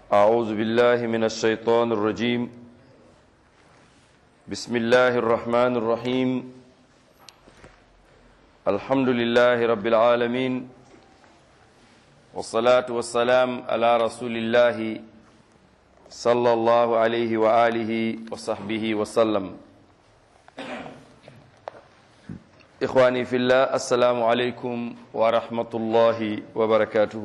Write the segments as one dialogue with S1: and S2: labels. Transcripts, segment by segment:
S1: أعوذ بالله من الشيطان الرجيم بسم الله الرحمن الرحيم الحمد لله رب العالمين والصلاة والسلام على رسول الله صلى الله عليه وآله وصحبه وسلم إخواني في الله السلام عليكم ورحمة الله وبركاته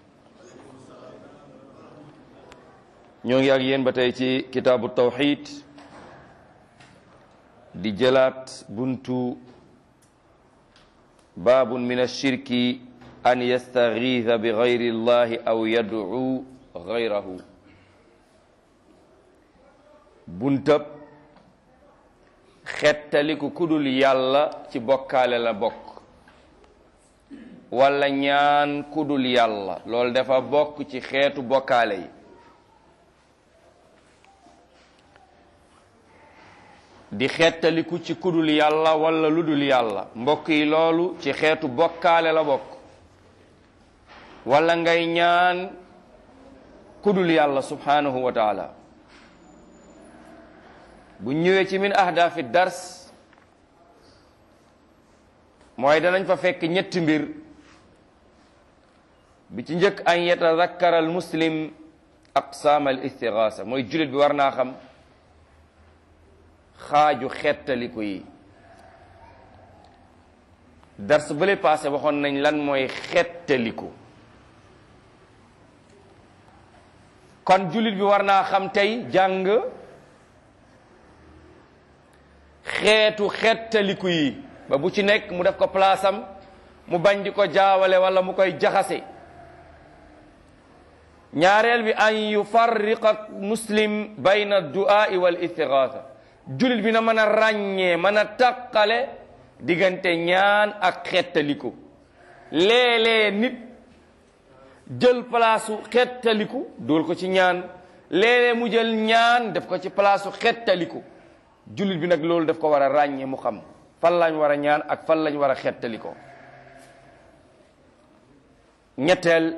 S1: ñoo ngi ak yéen ba tey ci kitaabu tawxid di jëlaat buntu baabun min ashirki an yastagiitha bi gayri llahi aw yad'u gayrahu buntab xettaliku kudul yàlla ci bokkaale la bokk wala ñaan kudul yàlla loolu dafa bokk ci xeetu bokkaale yi di xettaliku ci kudul yàlla wala ludul yàlla mbokk yi loolu ci xeetu bokkaale la bokk wala ngay ñaan kudul yàlla subhanahu wa taala bu ñëwee ci min ahdaafi dars mooy danañ fa fekk ñetti mbir bi ci njëkk an yatadakkara al muslim aqsaam al istigaasa mooy jullit bi war naa xam xaaju xettaliku yi dars bële passé waxoon nañ lan mooy xettaliku kon jullit bi war naa xam tey jàng xeetu xettaliku yi ba bu ci nekk mu def ko palaasam mu bañ di ko jaawale wala mu koy jaxase ñaareel bi an yufarriqa muslim bayna du'aa'i wal istigaasa jullit bi na mën a ràññee mën a taqale diggante ñaan ak xettaliku léeg-léeg nit jël palaasu xettaliku dool ko ci ñaan léeg-léeg mu jël ñaan def ko ci palaasu xettaliku jullit bi nag loolu daf ko war a ràññee mu xam fan lañ war a ñaan ak fan lañ war a xettaliko ñetteel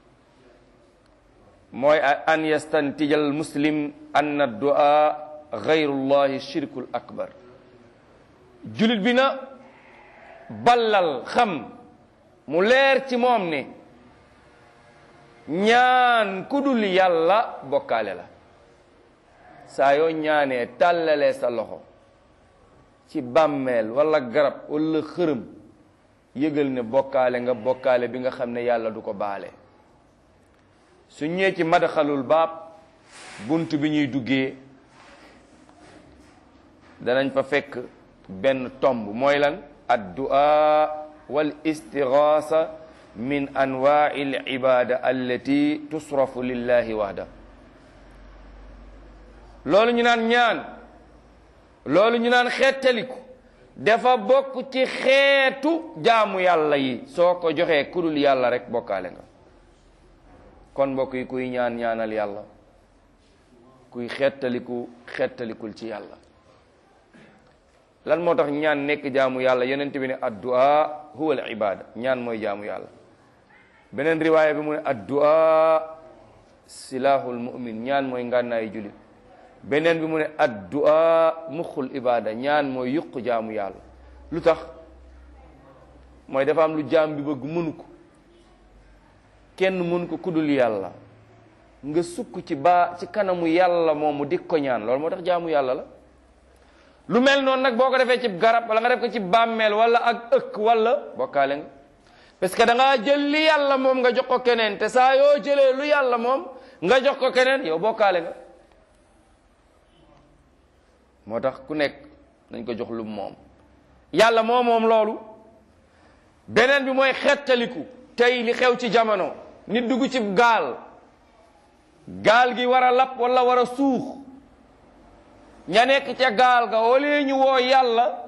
S1: mooy an yastantijal muslim anna du'a gayrullahi shirkul akbar jullit bi na ballal xam mu leer ci moom ne ñaan ku dul yàlla bokkaale la saa yoo ñaanee tàllalee sa loxo ci bàmmeel wala garab wala xërëm yëgal ne bokkaale nga bokkaale bi nga xam ne yàlla du ko baale su ñëwee ci madaxalul baab bunt bi ñuy duggee danañ fa fekk benn tomb mooy lan addu'a wal istigaasa min anwaai al ibada allati tusrafu lillahi wahda loolu ñu naan ñaan loolu ñu naan xettaliku dafa bokk ci xeetu jaamu yàlla yi soo ko joxee kudul yàlla rek bokkaale nga kon mbokk yi kuy ñaan ñaanal yàlla kuy xettaliku xettalikul ci yàlla lan moo tax ñaan nekk jaamu yàlla yonent bi ne addu'a huwa al ibada ñaan mooy jaamu yàlla beneen riwaaya bi mu ne addu'a silahul mu'min ñaan mooy ngànnaayu julit beneen bi mu ne addu'a muxul ibada ñaan mooy yuq jaamu yàlla lu tax mooy dafa am lu jaam bi bëgg mënu ko kenn mënu ko kudul yàlla nga sukk ci baa ci kanamu yàlla moomu dik ko ñaan loolu moo tax jaamu yàlla la lu mel noonu nag boo ko defee ci garab wala nga def ko ci bàmmeel wala ak ëkk wala bokkaale nga parce que da ngaa jël li yàlla moom nga jox ko keneen te saa yoo jëlee lu yàlla moom nga jox ko keneen yow bokkaale nga moo tax ku nekk nañ ko jox lu moom yàlla moo moom loolu beneen bi mooy xettaliku tey li xew ci jamono nit dugg ci gaal gaal gi war a lap wala war a suux ña nekk ca gaal ga wala ñu woo yàlla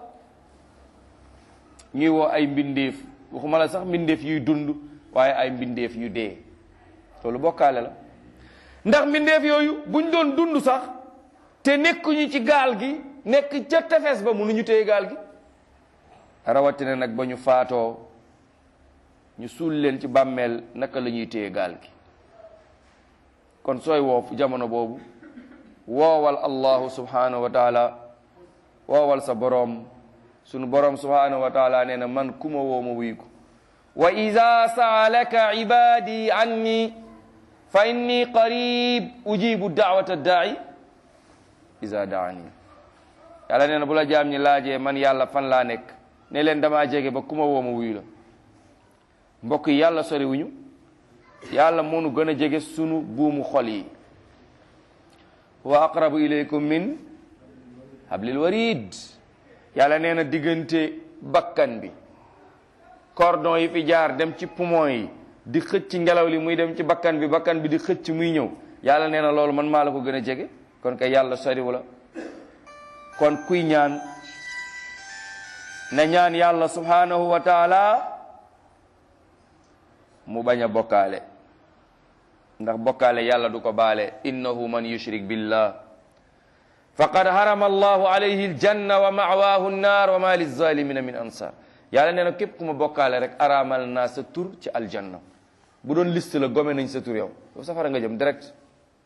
S1: ñuy woo ay mbindeef waxuma la sax mbindeef yuy dund waaye ay mbindeef yu dee loolu bokkaale la ndax mbindeef yooyu buñ doon dund sax te nekkuñu ci gaal gi nekk ca tefes ba mënuñu téye gaal gi rawatina nag ba ñu faatoo ñu suul leen ci bàmmeel naka la ñuy téye gaal gi kon sooy woofu jamono boobu woowal allahu subhanahu wa taala woowal sa boroom sunu boroom subhanahu wa taala nee na man ku ma woo ma wuyu ko wa ida saalaka ibadi anni fa inni qarib ujibu daawata daai ida daani yàlla nee na bu la jaam ñi laajee man yàlla fan laa nekk ne leen damaa jege ba ku ma woo ma wuyu la mbokk yi yàlla soriwuñu yàlla moonu gën a jege sunu buumu xol yi wa aqrabu ilaykum min hablil warid yàlla nee na diggante bakkan bi cordon yi fi jaar dem ci poumon yi di xëcc ngelaw li muy dem ci bakkan bi bakkan bi di xëcc muy ñëw yàlla nee na loolu man maa la ko gën a jege kon kay yàlla soriwu la kon kuy ñaan na ñaan yàlla subhanahu wa taala mu bañ a bokkaale ndax bokkaale yàlla du ko baale innahu man yushrik billah faqad harama allahu alayhi aljanna wa ma'waahu nnaar wa ma lizalimina min ansar yàlla nee na képp ku ma bokkaale rek araamal naa sa tur ci aljanna bu doon liste la gome nañ sa tur yow yow safara nga jëm direct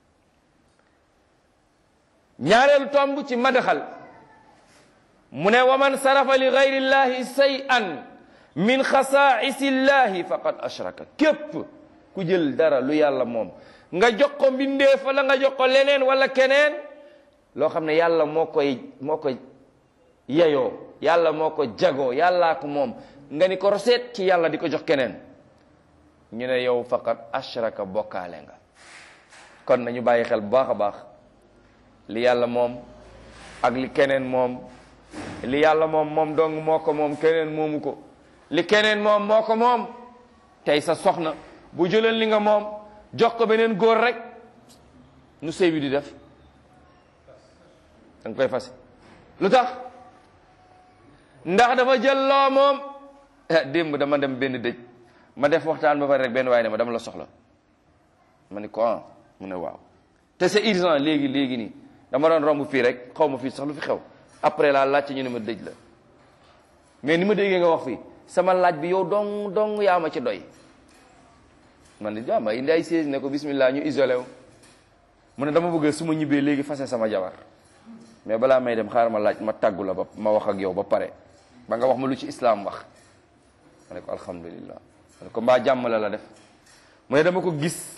S1: ñaareelu tomb ci madaxal mu ne wa man sarafa li gayri llahi shay'an min xasaa'isi llahi faqad ashraka képp ku jël dara lu yàlla moom nga jox ko mbindeef wala nga jox ko leneen wala keneen loo xam ne yàlla moo koy moo ko yeyoo yàlla moo ko jagoo yàllaa ko moom nga ni ko roseet ci yàlla di ko jox keneen ñu ne yow faqat ashraka bokkaale nga kon nañu bàyyi xel bu baax a baax li yàlla moom ak li keneen moom li yàlla moom moom dong moo ko moom keneen moomu ko li keneen moom moo ko moom tey sa soxna bu jëleen li nga moom jox ko beneen góor rek nu sëy bi di def da nga koy fase lu tax ndax dafa jël loo moom démb dama dem benn dëj ma def waxtaan ba pare rek benn waaye ne ma dama la soxla ma ni ko ah mu ne waaw te c'est urgent léegi léegi nii dama doon romb fii rek xaw ma fii sax lu fi xew après laa laajte ñu ne ma dëj la mais ni ma déggee nga wax fii sama laaj bi yow dong dong yaa ma ci doy man ne ah ma indi ay siège ne ko bismillah ñu isolé wu mu ne dama bëgg su ma ñibbee léegi fase sama jabar mais balaa may dem xaaral ma laaj ma tàggu la ba ma wax ak yow ba pare ba nga wax ma lu ci islam wax ma ne ko alhamdulillah ma ne ko mbaa jàmm la la def mu ne dama ko gis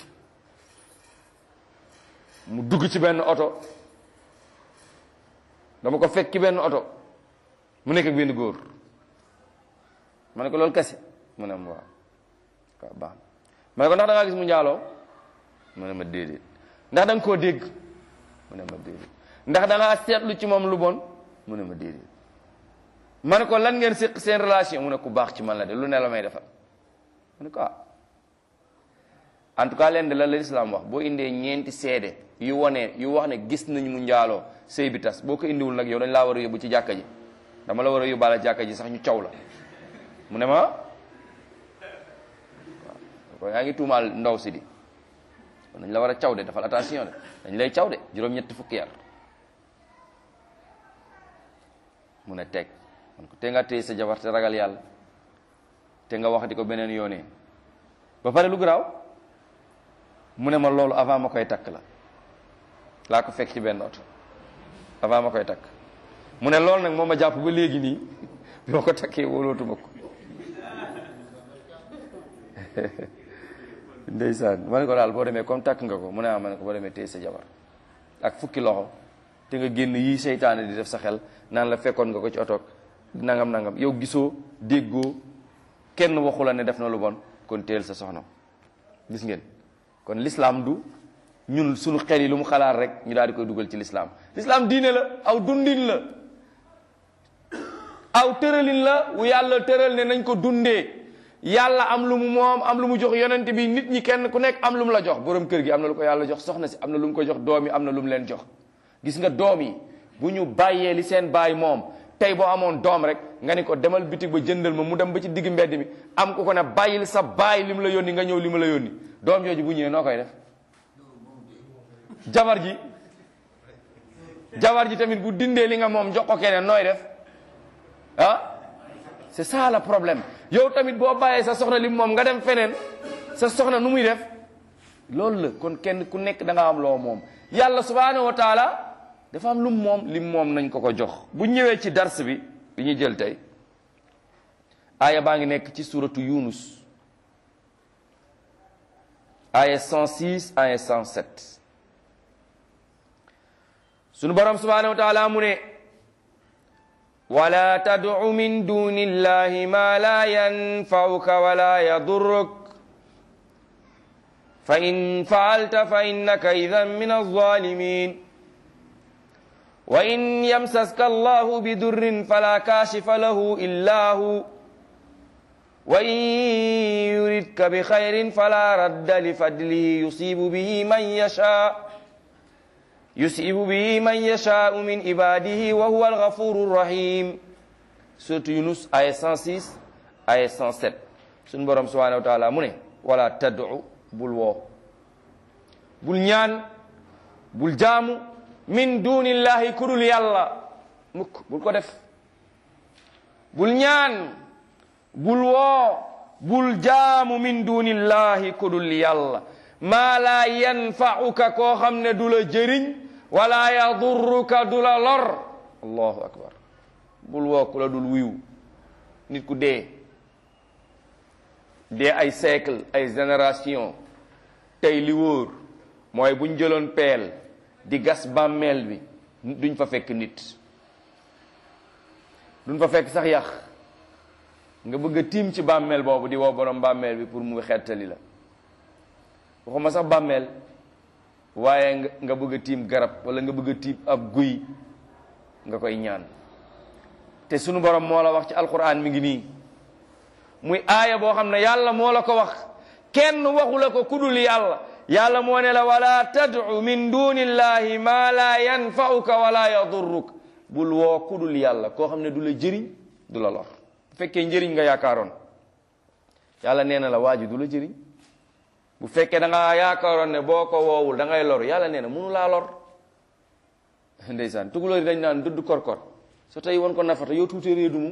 S1: mu dugg ci benn oto dama ko fekk ci benn oto mu nekk ak benn góor ma ne ko loolu kese mu ne ma waaw waaw baax ma ne ko ndax da ngaa gis mu njaaloo mu ne ma déedéet ndax da nga koo dégg mu ne ma déedéet ndax da ngaa seetlu ci moom lu bon mu ne ma déedéet ma ne ko lan ngeen séq seen relation mu ne ku baax ci man la de lu ne la may defal mu ne ko ah en tout cas leen de la l'islam wax boo indee ñeenti seede yu wone yu wax ne gis nañ mu njaaloo sëy bi tas boo ko indiwul nag yow dañ laa war a yóbbu ci jàkka ji dama la war a yóbbaale jàkka ji sax ñu caw la mu ne ma waaw yaa ngi tuumaal ndaw si di dañ la war a caw de defal attention de dañ lay caw de juróom-ñetti fukki yar mu ne teg man ko te nga téye sa jabar te ragal yàlla te nga wax di ko beneen yoonee ba pare lu garaaw mu ne ma loolu avant ma koy takk la laa ko fekk ci benn oto avant ma koy takk mu ne loolu nag moo ma jàpp ba léegi nii bi ma ko takkee wóolootuma ko ndeysaan ma ne ko daal boo demee comme takk nga ko mu ne ah ma ne ko boo demee téye sa jabar ak fukki loxo te nga génn yii seytaane di def sa xel naan la fekkoon nga ko ci oto nangam nangam yow gisoo déggoo kenn waxu la ne def na lu bon kon téel sa soxna gis ngeen kon l'islam du ñun suñu xel yi lu mu xalaat rek ñu daal di koy dugal ci l'islam l'islam diine la aw dundin la aw tëralin la wu yàlla tëral ne nañ ko dundee yàlla am lu mu moom am lu mu jox yonent bi nit ñi kenn ku nekk am lu mu la jox borom kër gi am na lu ko yàlla jox soxna si am na lu mu ko jox doom yi am na lu mu leen jox gis nga doom yi bu ñu bàyyee li seen baay moom tey boo amoon doom rek nga ni ko demal bitig ba jëndal ma mu dem ba ci digg mbedd mi am ko ko ne bàyyil sa baay li mu la yónni nga ñëw li mu la yónni doom jooju bu ñëwee noo koy def jabar ji jabar ji tamit bu dindee li nga moom jox ko keneen nooy def ah c'est ça le problème yow tamit boo bàyyee sa soxna li moom nga dem feneen sa soxna nu muy def loolu la kon kenn ku nekk da nga am loo moom yàlla subhanahu wa taala dafa am lu mu moom lim moom nañ ko ko jox bu ñëwee ci dars bi bi ñuy jël tey aaya baa ngi nekk ci suratu yunus aaya 106 aaya 107 sunu borom subhanahu wa taala mu ne wala tad'u min duni illahi ma la yanfa'uka wala yadurruk fa in fa'alta fa innaka idhan min adh-dhalimin wa in yamsaska allahu bidurrin fala kashifa lahu illa hu wa in yuridka bi khayrin fala radda li fadlihi yusibu bihi man yasha yusibu bihi man yashau min ibadihi wa huwa alghafuru rahim suratu yunus aya 106 aya 107 suñu borom subhanahu wa taala mu ne wala tad'u bul woo bul ñaan bul jaamu min dunillahi kudul yàlla mukk bul ko def bul ñaan bul woo bul jaamu min dunillahi kudul yàlla maa laa yanfa'uka koo xam ne du la jëriñ wala yadurruka du la lor allahu akbar bul woo ku la dul wuyu nit ku dee dee ay siècle ay génération tey li wóor mooy buñ jëloon peel di gas bàmmeel bi duñ fa fekk nit duñ fa fekk sax yàq nga bëgg a tiim ci bàmmeel boobu di woo borom bàmmeel bi pour mu xettali la waxuma sax bàmmeel waaye nga nga bëgg a tiim garab wala nga bëgg a tiim ab guy nga koy ñaan te sunu borom moo la wax ci alquran mi ngi nii muy aaya boo xam ne yàlla moo la ko wax kenn waxu la ko kudul yàlla yàlla moo ne la wala tad'u min dunillahi ma la yanfa'uka wala yadurruk bul woo kudul yàlla koo xam ne du la jëriñ du la lor bu fekkee njëriñ nga yaakaaroon yàlla nee na la waa ji du la jëriñ bu fekkee da nga yaakaaroon ne boo ko woowul da ngay lor yàlla nee na munu laa lor ndeysaan tukulóor yi dañ naan dudd korkor so tey won ko nafata yow tuutee réedu mum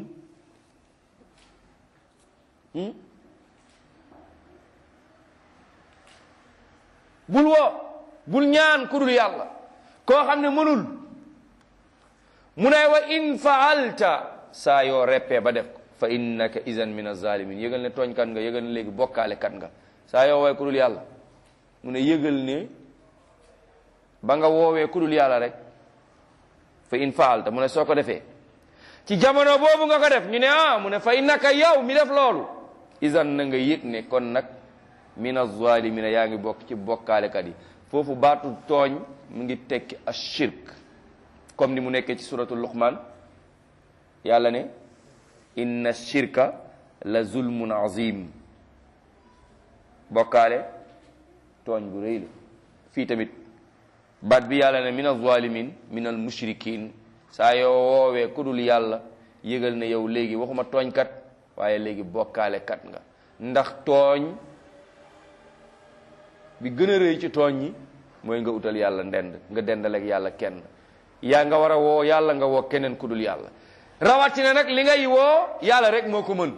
S1: bul woo bul ñaan ku dul yàlla koo xam ne mënul mu ne wa in faalta saa yoo reppee ba def ko fa innaka izan min azalimin yëgal ne tooñkat nga yëgal ne léegi bokkaale kat nga saa yoo woowee ku dul yàlla mu ne yëgal ne ba nga woowee ku dul yàlla rek fa in faalta mu ne soo ko defee ci jamono boobu nga ko def ñu ne ah mu ne fa innaka yow mi def loolu izan na nga yëg ne kon nag min azalimina yaa ngi bokk ci bokkaalekat yi foofu baatu tooñ mu ngi tekki ashirk comme ni mu nekkee ci suratul luqman yàlla ne inna shirka la zulmun azim bokkaale tooñ bu rëy la fii tamit baat bi yàlla ne min azalimin min al mushrikin saa yoo woowee ku dul yàlla yëgal ne yow léegi waxuma tooñkat waaye léegi bokkaale kat nga ndax tooñ bi gën a rëy ci tooñ ñi mooy nga utal yàlla ndend nga dendaleeg yàlla kenn yaa nga war a woo yàlla nga woo keneen ku dul yàlla rawatina nag li ngay woo yàlla rek moo ko mën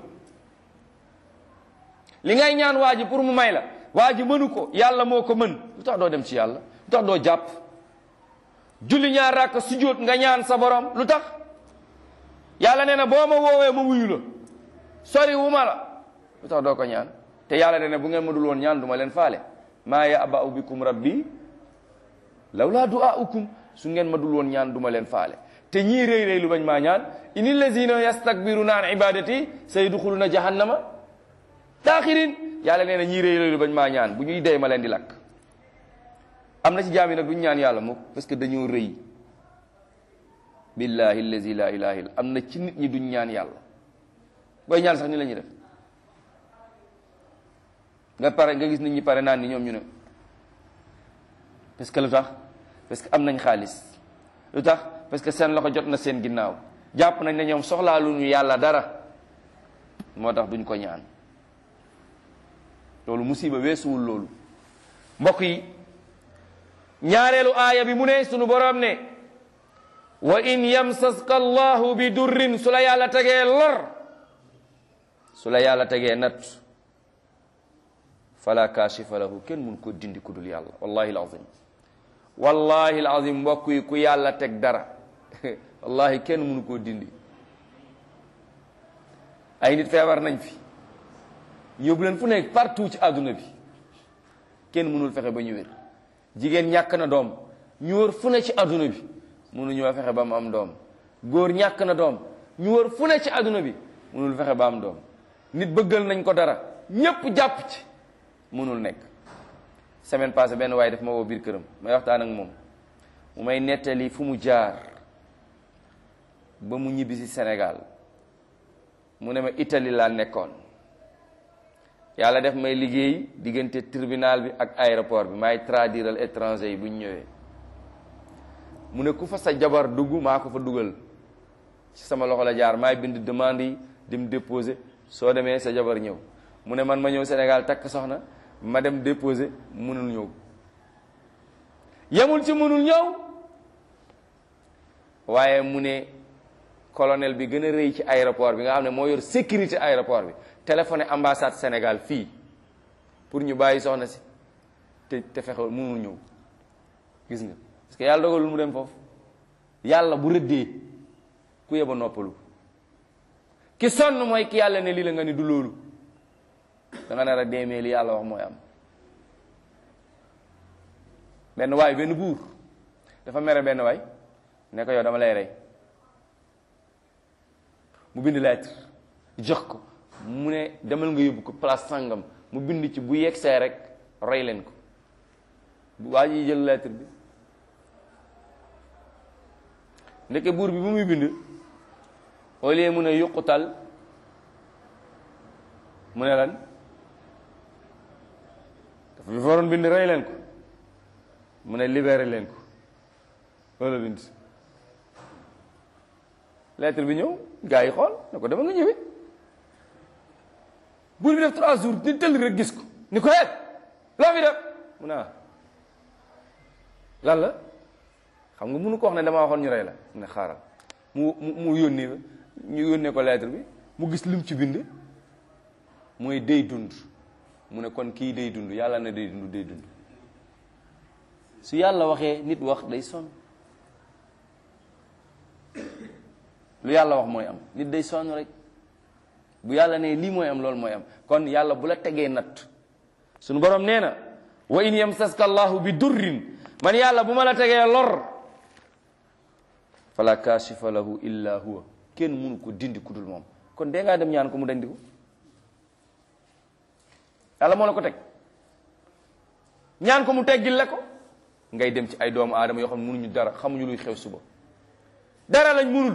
S1: li ngay ñaan waa ji pour mu may la waa ji mënu ko yàlla moo ko mën lu tax doo dem ci yàlla lu tax doo jàpp julli ñaar rakk sujjóot nga ñaan sa borom lu tax yàlla nee na boo ma woowee ma wuyu la sori wu ma la lu tax doo ko ñaan te yàlla nee na bu ngeen ma dul woon ñaan du ma leen faale maa ya'ba'u bikum rabbi lawlaa du'aa'ukum su ngeen ma dul woon ñaan du ma leen faale te ñii réy réy lu bañ maa ñaan inil lazina yastakbiruna an ibadati sayadxuluna jahannama daaxirin yàlla nee na ñii réy réy lu bañ maa ñaan bu ñuy dee ma leen di lakk am na ci jaam yi nag duñ ñaan yàlla mukk parce que dañoo rëy billahi allazi la ilaha illa am na ci nit ñi duñ ñaan yàlla booy ñaan sax ni la ñuy def nga pare nga gis nit ñi pare naan ni ñoom ñu ne parce que lu tax parce que am nañ xaalis lu tax parce que seen loxo jot na seen ginnaaw jàpp nañ ne ñoom soxlaa lu ñu yàlla dara moo tax duñ ko ñaan loolu musiba weesuwul loolu mbokk yi ñaareelu aaya bi mu ne sunu borom ne wa in yamsaska allahu bi durrin su la yàlla tegee lor su la yàlla tegee natt fala kaashifa lahu kenn mun ko dindi ku dul yàlla wallahi alazim wallahi alazim mbokk yi ku yàlla teg dara wallahi kenn munu koo dindi ay nit feebar nañ fi yóbbu leen fu nekk partout ci àdduna bi kenn mënul fexe ba ñu wér jigéen ñàkk na doom ñu wër fu ne ci àdduna bi mënuñoo fexe ba mu am doom góor ñàkk na doom ñu wër fu ne ci àdduna bi mënul fexe ba am doom nit bëggal nañ ko dara ñépp jàpp ci mënul nekk semaine passée benn waaye daf ma woo biir këram may waxtaan ak moom mu may nettali fu mu jaar ba mu ñibbi si Sénégal mu ne ma Italie laa nekkoon yàlla def may liggéey diggante tribunal bi ak aéroport bi maay traduiral étranger yi bu ñu ñëwee mu ne ku fa sa jabar dugg maa ko fa dugal ci sama loxo la jaar maay bind demande yi dem déposer soo demee sa jabar ñëw mu ne man ma ñëw Sénégal takk soxna ma dem déposer mënul ñëw yemul ci mënul ñëw waaye mu ne colonel bi gën a rëy ci aéroport bi nga xam ne moo yor sécurité aéroport bi téléphoné ambassade Sénégal fii pour ñu bàyyi soxna si te te fexewul mënul ñëw gis nga parce que yàlla dogalul mu dem foofu yàlla bu rëddee ku yeba noppalu ki sonn mooy ki yàlla ne lii la nga ni du loolu da nga nar a deemee li yàlla wax mooy am benn waay benn buur dafa mere benn waay ne ko yow dama lay rey mu bind lettre jox ko mu ne demal nga yóbbu ko place sangam mu bind ci bu yegsee rek rey leen ko waa ji jël lettre bi ndeke buur bi bu muy bind au lieu mu ne yuqutal mu ne lan dafa bi waroon bind rey leen ko mu ne libéré leen ko loolu la bind lettre bi ñëw gars yi xool ne ko dama nga ñëwee buur bi def trois jours di tëll rek gis ko ni ko et loo fi def mu ne lan la xam nga mënu ko wax ne damaa waxoon ñu rey la mu ne xaaral mu mu mu yónnee ñu yónnee ko lettre bi mu gis lim ci bind mooy day dund mu ne kon kii day dund yàlla ne day dund day dund su yàlla waxee nit wax day sonn lu yàlla wax mooy am nit day sonn rek bu yàlla ne lii mooy am loolu mooy am kon yàlla bu la tegee natt suñu borom nee na wa in yamsaska allahu bi durrin man yàlla bu ma la tegee lor fala kashifa lahu illa huwa kenn mënu ko dindi ku dul moom kon dee ngaa dem ñaan ko mu dandi ko yàlla moo la ko teg ñaan ko mu teggil la ko ngay dem ci ay doomu aadama yoo xam ne mënuñu dara xamuñu luy xew suba dara lañ mënul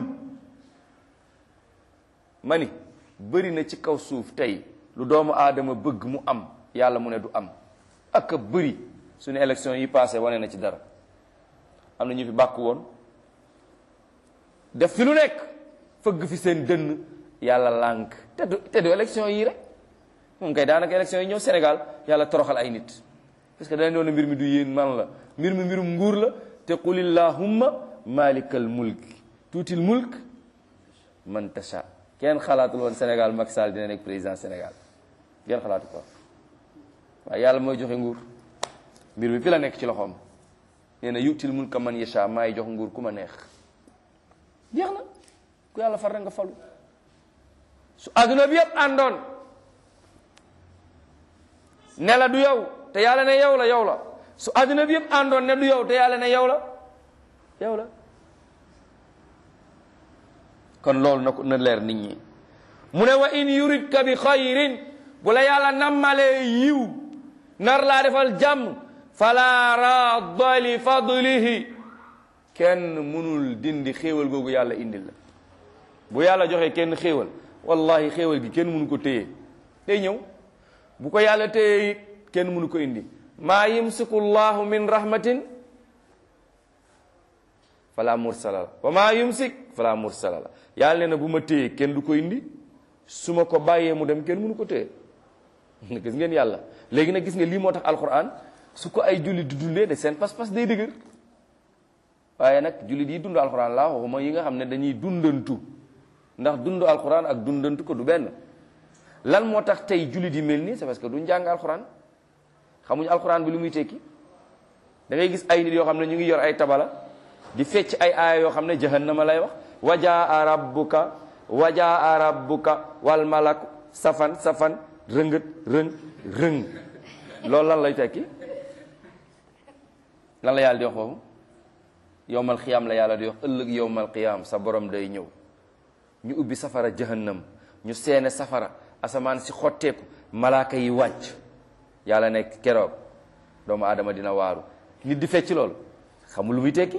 S1: ma ni bëri na ci kaw suuf tey lu doomu aadama bëgg mu am yàlla mu ne du am ak a bëri suñu élection yi passé wane na ci dara am na ñu fi bàkk woon def fi lu nekk fëgg fi seen dënn yàlla lànk te du te du élection yi rek moom kay daanaka élection yi ñëw Sénégal yàlla toroxal ay nit parce que dañ doon mbir mi du yéen man la mbir mi mbirum nguur la te qul illahumma malikal mulk tuutil mulk man tasha kenn xalaatul woon Sénégal Macky Sall dina nekk président Sénégal kenn xalaatu ko waaye yàlla mooy joxe nguur mbir mi fi la nekk ci loxoom nee na yutil mulka man yasha maay jox nguur ku ma neex jeex na ku yàlla far rek nga falu su adduna bi yëpp àndoon ne la du yow te yàlla ne yow la yow la su adduna bi yëpp àndoon ne du yow te yàlla ne yow la yow la kon loolu na ko na leer nit ñi mu ne wa in yuridka bi xayrin bu la yàlla nammalee yiw nar laa defal jàmm fala radda li fadlihi kenn mënul dindi xéewal googu yàlla indil la bu yàlla joxee kenn xéewal wallahi xéewal gi kenn mënu ko téye day ñëw bu ko yàlla téye it kenn mënu ko indi maa yumsiku llahu min rahmatin fala mursala la wa maa yumsik fala mursala la yàlla nee na bu ma téye kenn du ko indi su ma ko bàyyee mu dem kenn mënu ko téye gis ngeen yàlla léegi nag gis nga lii moo tax alquran su ko ay jullit di dundee de seen pas-pas day dëgër waaye nag jullit yi dund alquran laa waxuma yi nga xam ne dañuy dundantu ndax dund alquran ak dundantu ko du benn lan moo tax tey jullit yi mel nii c'est parce que du njàng alquran xamuñu alxuraan bi lu muy tekki da ngay gis ay nit yoo xam ne ñu ngi yor ay tabala di fecc ay aaya yoo xam ne jahannama lay wax wajaa rabbuka wajaa rabbuka wal malaku safan safan rëngët rëng rëng loolu lan lay tekki lan la yàlla di wax foofu yowmal xiyaam la yàlla di wax ëllëg yowmal xiyaam sa borom day ñëw ñu ubbi safara jahannam ñu seene safara asamaan si xotteeku malaaka yi wàcc yàlla nekk keroog doomu aadama dina waaru nit di fecc loolu xamul lu muy tekki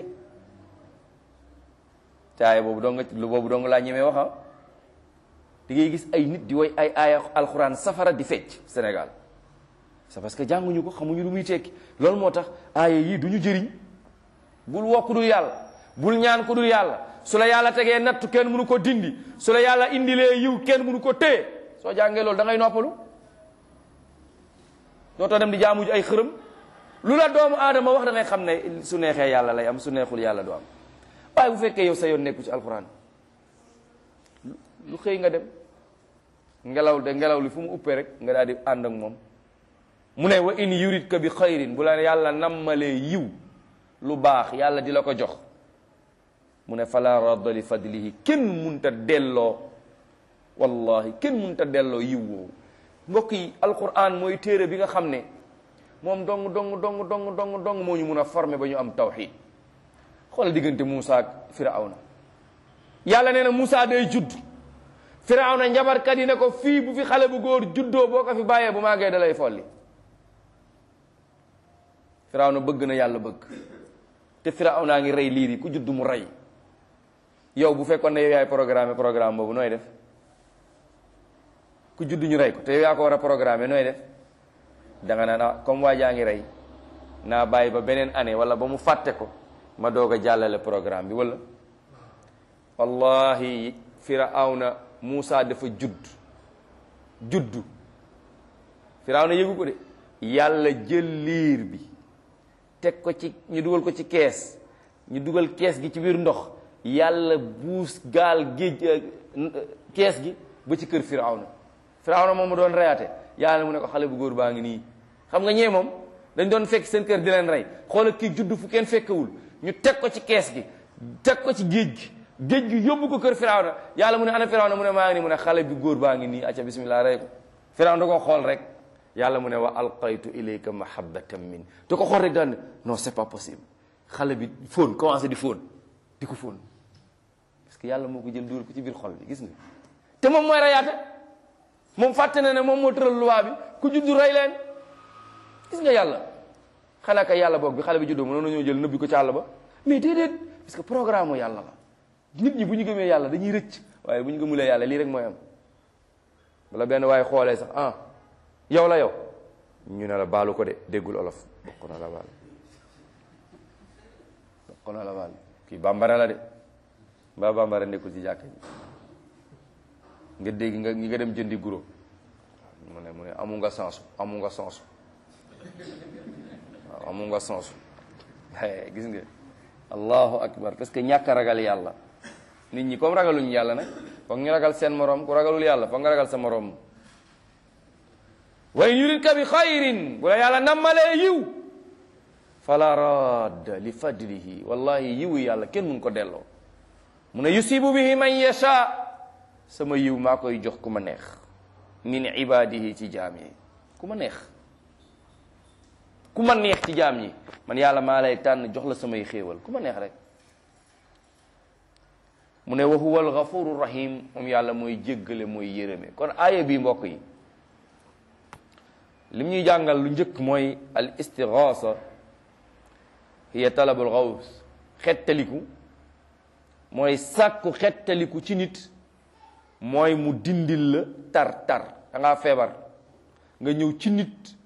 S1: caaye boobu dong lu boobu dong laa ñemee wax di ngay gis ay nit di woy ay aaya alxuraan safara di fecc Sénégal c'est parce que jànguñu ko xamuñu lu muy tekki loolu moo tax aaya yii du ñu jëriñ bul woo ku dul yàlla bul ñaan ku dul yàlla su la yàlla tegee nattu kenn mënu ko dindi su la yàlla indilee yiw kenn mënu ko téye soo jàngee loolu da ngay noppalu dootoo dem di jaamu ji ay xërëm lu la doomu aadama wax da ngay xam ne su neexee yàlla lay am su neexul yàlla du am waaye bu fekkee yow sa yoon nekku ci alxuraan lu xëy nga dem ngelaw de ngelaw li fu mu uppee rek nga daal di ànd ak moom mu ne wa in yuridka bi xayrin bu la yàlla nammalee yiw lu baax yàlla di la ko jox mu ne fala radda li fadlihi kenn munta delloo wallahi kenn munta delloo yiw woowu mbokk yi alquran mooy téere bi nga xam ne moom dong dong dong dong dong dong moo ñu mun a former ba ñu am tawxid xoolal diggante Moussa ak Firawna yàlla nee na Moussa day judd Firawna njabarkat yi ne ko fii bu fi xale bu góor juddoo boo ko fi bàyyee bu màggee da lay folli Firawna bëgg na yàlla bëgg te Firawna ngi rey liir yi ku judd mu rey yow bu fekkoon ne yow yaay programme programme boobu nooy def ku judd ñu rey ko te yow yaa ko war a programme nooy def da nga naan ah comme waa jaa ngi rey naa bàyyi ba beneen année wala ba mu fàtte ko ma doog a jàllale programme bi wala wallahi Firawna Moussa dafa judd juddu Firawna yëgu ko de yàlla jël liir bi teg ko ci ñu dugal ko ci kees ñu dugal kees gi ci biir ndox yàlla buus gaal géej kees gi ba ci kër Firawna Firawna moom mu doon reyaate yàlla mu ne ko xale bu góor baa ngi nii xam nga ñee moom dañ doon fekk seen kër di leen rey xoola kii judd fu kenn fekkewul ñu teg ko ci kees gi teg ko ci géej gi géej gi yóbbu ko kër Firawna yàlla mu ne ana Firawna mu ne maa ngi nii mu ne xale bi góor baa ngi nii acca bismillah rey ko Firawna da ko xool rek yàlla mu ne wa alqaytu ilayka mahabbatan min te ko xool rek daan ne non c'est pas possible xale bi fóon commencé di fóon di ko fóon parce que yàlla moo ko jël dugal ko ci biir xol bi gis nga te moom mooy reyaate moom fàtte na ne moom moo tëral loi bi ku juddu rey leen gis nga yàlla xanaa kay yàlla boog bi xale bi juddoo mënoon nañoo jël nëbbi ko ci àll ba mais déedéet parce que programme mu yàlla la nit ñi bu ñu gëmee yàlla dañuy rëcc waaye bu ñu gëmulee yàlla lii rek mooy am wala benn waaye xoolee sax ah yow la yow ñu ne la baalu ko de déggul olof bokk na la baal bokk na la baal kii bambara la de mbaa bambara nekkul ci jàkka ji nga dégg nga nga dem jëndi guro mu ne mu ne amu nga sens amu nga sens waaw amu nga sens gis nga allahu akbar parce que ñàkk a ragal yàlla nit ñi comme ragaluñu yàlla nag foog ñu ragal seen morom ku ragalul yàlla foog nga ragal sa morom wa in yuridka bi xayrin bu la yàlla nammalee yiw fala radda li fadlihi wallahi yiwu yàlla kenn mun ko delloo mu ne yusibu bihi man yasha sama yiw maa koy jox ku ma neex min ibadihi ci jaam yi ku ma neex ku ma neex ci jaam ñi man yàlla maa lay tànn jox la samay xéewal ku ma neex rek mu ne wa huwa alghafuru rahim moom yàlla mooy jéggale mooy yërëme kon aaya bi mbokk yi lim ñuy jàngal lu njëkk mooy al istighaasa hiya talabul gaws xettaliku mooy sàkku xettaliku ci nit mooy mu dindil la tar tar da ngaa feebar nga ñëw ci nit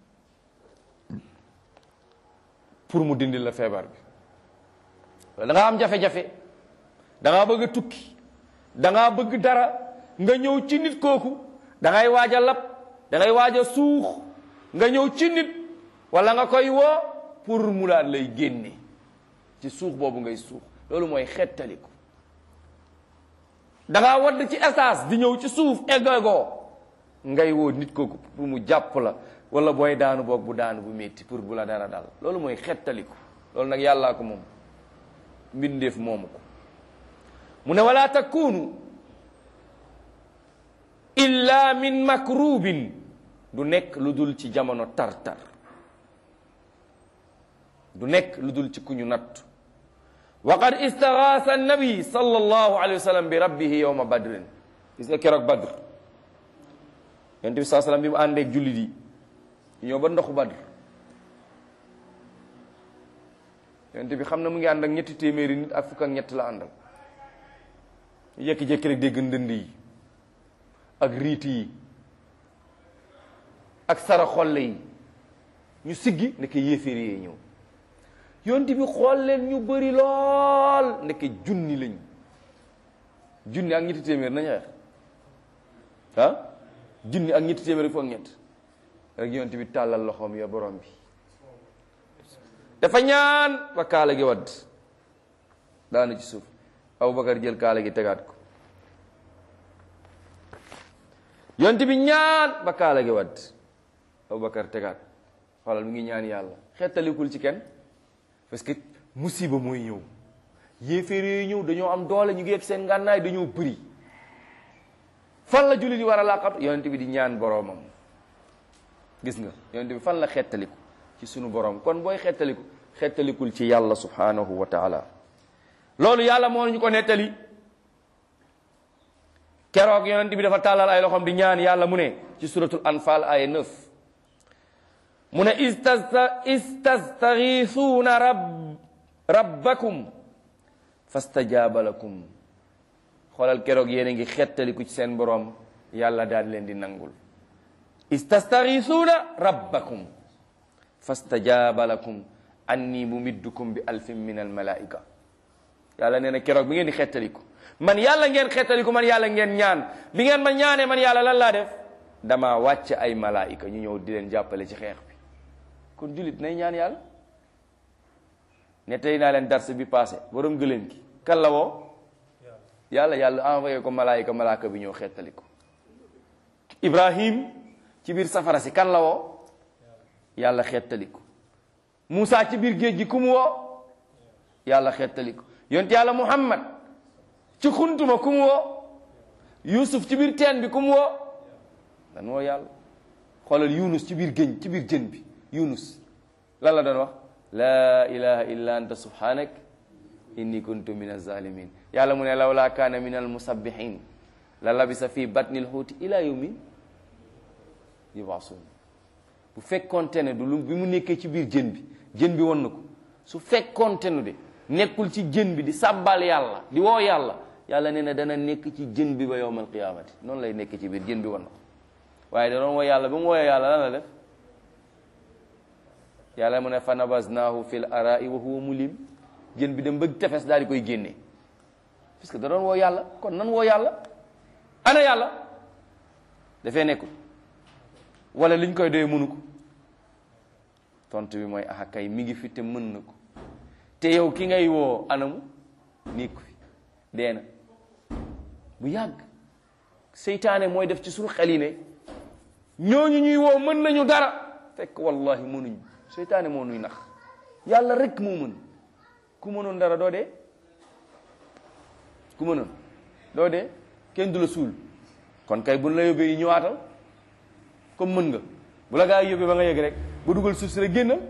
S1: pour mu dindil la feebar bi da nga am jafe-jafe da ngaa bëgg a tukki da ngaa bëgg dara nga ñëw ci nit kooku da ngay waaj a lab da ngay waaj a suux nga ñëw ci nit wala nga koy woo pour mu daan lay génne ci suux boobu ngay suux loolu mooy xettaliku da ngaa wadd ci essence di ñëw ci suuf eggagoo ngay woo nit kooku pour mu jàpp la wala booy daanu boog bu daanu bu métti pour bu la dara dal loolu mooy xettaliku loolu nag yàllaa ko moom mbindeef moomu ko mu ne wala takunu illa min makrubin du nekk lu dul ci jamono tar-tar du nekk lu dul ci ku ñu natt wa qad istagaasa annabi sallallahu alayhi wa sallam bi rabbihi yowma badrin gis nga keroog badr yonent bi saa sallam bi mu àndeeg jullit yi ñëw ba ndoxu badr yonent bi xam na mu ngi ànd ak ñetti téeméeri nit ak fukk ak ñett la àndal jékki-jékki rek dégg ndënd yi ak riit yi ak sara xolle yi ñu siggi nekk yéeféer yee ñëw yonent bi xool leen ñu bëri lool nekk junni lañ junni ak ñetti téeméer nañu xeex ah junni ak ñetti téeméer fukk ak ñett rek yonent bi tàllal loxoom ya borom bi dafa ñaan ba kaala gi wadd daanu ci suuf Abubakar jël kaala gi tegaat ko yonent bi ñaan ba kaala gi wadd Abubakar tegaat xoolal mu ngi ñaan yàlla xettalikul ci kenn parce que musiba mooy ñëw yéeféer yooyu ñëw dañoo am doole ñu ngi yegg seen ngànnaay dañoo bëri fan la jullit yi war a laqatu yonent bi di ñaan boroomam gis nga yonent bi fan la xettaliku ci sunu borom kon booy xettaliku xettalikul ci yàlla subhanahu wa taala loolu yàlla moo ñu ko nettali keroog yonent bi dafa tàllal ay loxoom di ñaan yàlla mu ne ci suratul anfal aya 9 mu ne istasta istastaghithuna rab rabbakum fastajaaba lakum xoolal keroog yéen a ngi xettaliku ci seen borom yàlla daal leen di nangul istastaghithuna rabbakum fastajaaba lakum anni mumiddukum bi alfin min almalaika yàlla nee na keroog bi ngeen di xettaliku man yàlla ngeen xettaliku man yàlla ngeen ñaan bi ngeen ma ñaanee man yàlla lan laa def dama wàcc ay malaika ñu ñëw di leen jàppale ci xeex bi kon jullit nay ñaan yàlla ne tey naa leen dars bi passé borom gëléem gi kan la woo yàlla yàlla envoyé ko malaayika malaaka bi ñëw xettali ko ibrahim ci biir safara si kan la woo yàlla xettali ko Moussa ci biir géej gi ku mu woo yàlla xettali ko yonent yàlla muhammad ci xuntuma ku mu woo yusuf ci biir teen bi ku mu woo dan woo yàlla xoolal yunus ci biir géej ci biir jën bi yunus lan la doon wax laa ilaha illa anta subhanak inni kuntu min azalimin yàlla mu ne lawla kaana min almusabbihin la labisa fi batni lxuuti ila yawmin yubaasuun bu fekkoonte ne du lu bi mu nekkee ci biir jën bi jën bi won na ko su fekkoonte ne de nekkul ci jën bi di sàbbal yàlla di woo yàlla yàlla nee na dana nekk ci jën bi ba yowmal qiyaamati noonu lay nekk ci biir jën bi won na ko waaye da doon woo yàlla ba mu wooyee yàlla lan la def yàlla mu ne fa nabaznaahu fil arai wa huwa mulim jën bi dem bëgg tefes daal di koy génne parce que da doon woo yàlla kon nan woo yàlla ana yàlla dafee nekkul wala liñ koy doyee mënu ko tontu bi mooy ah kay mi ngi fi te mën na ko te yow ki ngay woo anamu nekku fi dee na bu yàgg seytaane mooy def ci suñu xel yi ne ñooñu ñuy woo mën nañu dara fekk wallahi mënuñu seytaane moo nuy nax yàlla rek moo mën ku mënoon dara doo dee ku mënoon doo dee kenn du la suul kon kay buñ la yóbbee yi ñëwaatal comme mën nga bu la gaa yi yóbbee ba nga yëg rek ba dugal suuf si rek génnal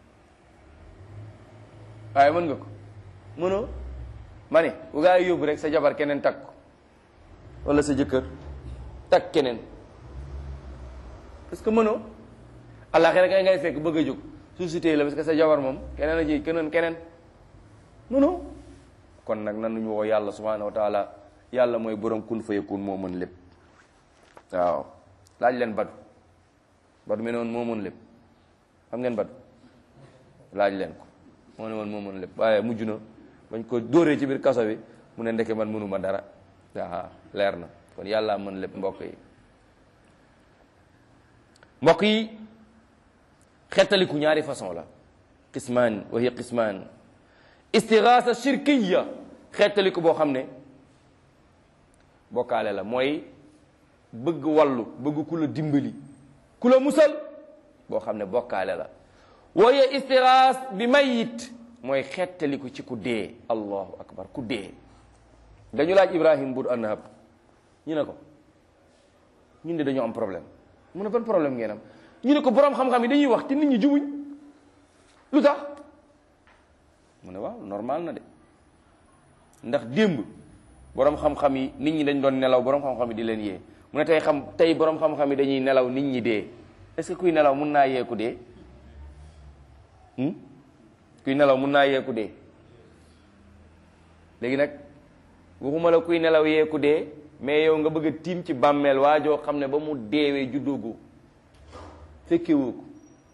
S1: waaye mën nga ko mënoo ma ne bu gaa yi yóbbu rek sa jabar keneen takk ko wala sa jëkkër takk keneen parce que mënoo àllaaxira kay ngay fekk bëgg a jóg suuf si téye la parce que sa jabar moom keneen a ji keneen keneen mënoo kon nag nanuñu woo yàlla subhanahu wa taala yàlla mooy borom kun fa yakun moo mën lépp waaw laaj leen badu badu me ne woon moo mën lépp xam ngeen badu laaj leen ko moo ne woon moo mën lépp waaye mujj na bañ ko dóoree ci biir kaso bi mu ne ndeke man mënuma dara waaw leer na kon yàlla mën lépp mbokk yi mbokk yi xettaliku ñaari façon la qismaan wa hiya qismaan istigaasa shirkiya xettaliku boo xam ne bokkaale la mooy bëgg wallu bëgg ku la dimbali ku la musal boo xam ne bokkaale la wooye istiraas bi mayit mooy xettaliku ci ku dee allahu akbar ku dee dañu laaj ibrahim bur annahab ñu ne ko ñun de dañoo am problème mu ne ban problème ngeen am ñu ne ko boroom xam-xam yi dañuy wax te nit ñi jubuñ lu tax mu ne waaw normal na de ndax démb boroom xam-xam yi nit ñi dañ doon nelaw boroom xam-xam yi di leen yee mu ne tey xam tey boroom xam-xam yi dañuy nelaw nit ñi dee est-ce que kuy nelaw mun naa yeeku dee kuy nelaw mun naa yeeku dee léegi nag waxuma la kuy nelaw yeeku dee mais yow nga bëgg a tiim ci bàmmeel waajoo xam ne ba mu deewee juddoogu fekkewoo ko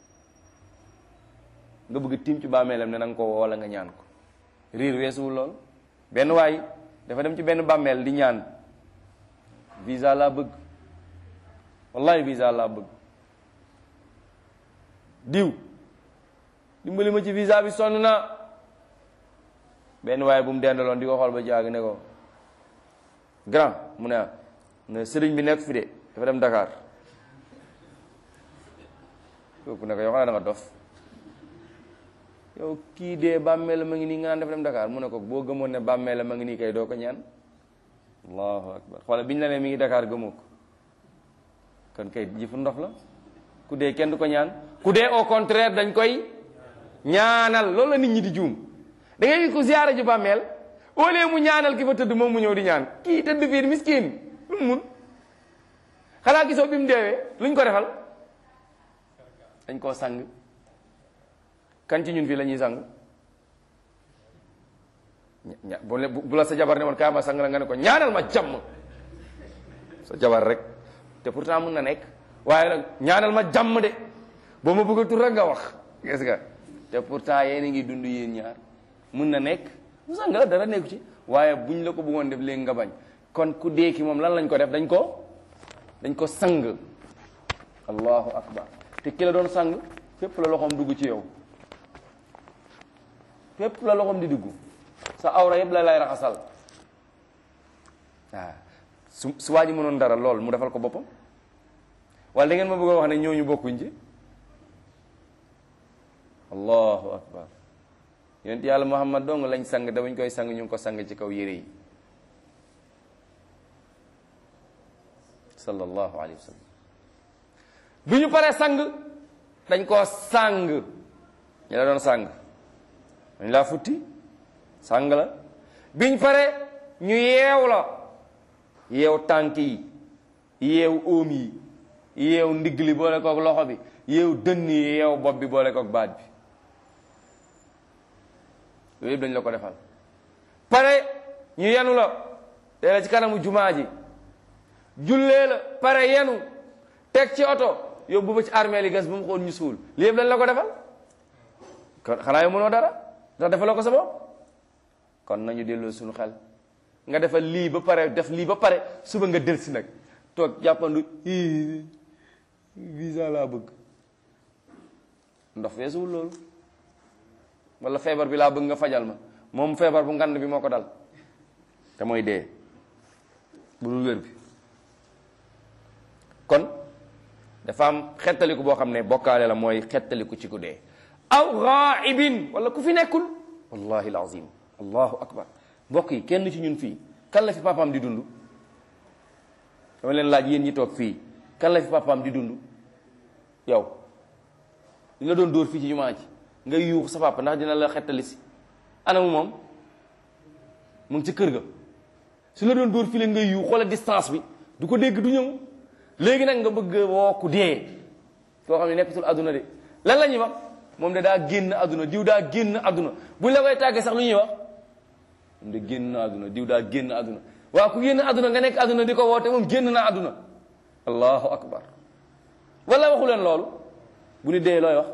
S1: nga bëgg a tiim ci bàmmeelam ne na nga ko woo wala nga ñaan ko riir weesuwul lool benn waay dafa dem ci benn bàmmeel di ñaan visa laa bëgg wallahi visa laa bëgg diw dimbali ma ci visa bi sonn na benn waaye bu mu dendaloon di ko xool ba jaag ne ko grand mu ne ne sëriñ bi nekk fi de dafa dem Dakar kooku ne ko yow xanaa da nga dof yow kii dee bàmmeel ma ngi nii nga naan dafa dem Dakar mu ne ko boo gëmoon ne bàmmeel ma ngi nii kay doo ko ñaan allahu akbar xoole biñu la ne mi ngi Dakar gëmoo ko kon kay jëfu ndof la ku dee kenn du ko ñaan ku dee au contraire dañ koy ñaanal loolu la nit ñi di juum da ngay ko ziyaara ju bàmmeel au lieu mu ñaanal ki fa tëdd moom mu ñëw di ñaan kii tëdd fiir miskin lu mu mun xanaa gisoo bi mu deewee luñ ko defal dañ koo sang kan ci ñun fii la ñuy sang ña bu bu la sa jabar ne woon kaa ma sang la nga ne ko ñaanal ma jàmm sa jabar rek te pourtant mun na nekk waaye nag ñaanal ma jàmm de boo ma bëgg a tur rek nga wax gis nga te pourtant yéen a ngi dund yéen ñaar mun na nekk mu sang la dara nekku ci waaye buñ la ko bëggoon def léegi nga bañ kon ku dee ki moom lan lañ ko def dañ ko dañ ko sang allahu akbar te ki la doon sang fépp la loxoom dugg ci yow fépp la loxoom di dugg sa awra yëpp la lay raxasal waaw su su waa ji mënoon dara lool mu defal ko boppam wala da ngeen ma bëgg a wax ne ñooñu bokkuñ ci allahu akbar yonent yàlla muhammad dong lañ sang da bañ koy sang ñu ngi ko sang ci kaw yére yi sallallahu alayhi wa sallam bi ñu paree sang dañ koo sang ñu la doon sang dañ laa futti sang la biñ pare ñu yeew la yeew tànk yi yeew óom yi yeew ndigg li boole kook loxo bi yeew dënn yi yeew bopp bi boole kook baat bi yooyu yëpp dañ la ko defal pare ñu yenu la tee la ci kanamu jumaa ji jullee la pare yenu teg ci oto yóbbu ba ci armée li gas bu mu xool ñu suul li yëpp dañ la ko defal kon xanaa yow mënoo dara ndax defaloo ko sa bopp kon nañu delloo suñu xel nga defal lii ba pare def lii ba pare suba nga del si nag toog jàppandu visa laa bëgg ndox feesuwul loolu wala feebar bi laa bëgg nga fajal ma moom feebar bu ngand bi moo ko dal te mooy dee bu dul wér bi kon dafa am xettaliku boo xam ne bokkaale la mooy xettaliku ci ku dee aw ghaibin wala ku fi nekkul wallahi alazim allahu akbar mbokk yi kenn ci ñun fii kan la fi papaam di dund dama leen laaj yéen ñi toog fii kan la fi papaam di dund yow li la doon dóor fii ci jumaa ji nga yuux sa papa ndax dina la xettali si anamu moom mu ngi ci kër ga su la doon dóor fii leen nga yuux wala distance bi du ko dégg du ñëw léegi nag nga bëgg woo ku dee koo xam ne nekkatul àdduna de lan la ñuy wax moom de daa génn àdduna diw daa génn àdduna buñ la koy tàggee sax lu ñuy wax moom de génn àdduna diw daa génn àdduna waaw ku génn àdduna nga nekk àdduna di ko woote moom génn na àdduna allahu akbar wala waxu leen loolu bu ñu dee looy wax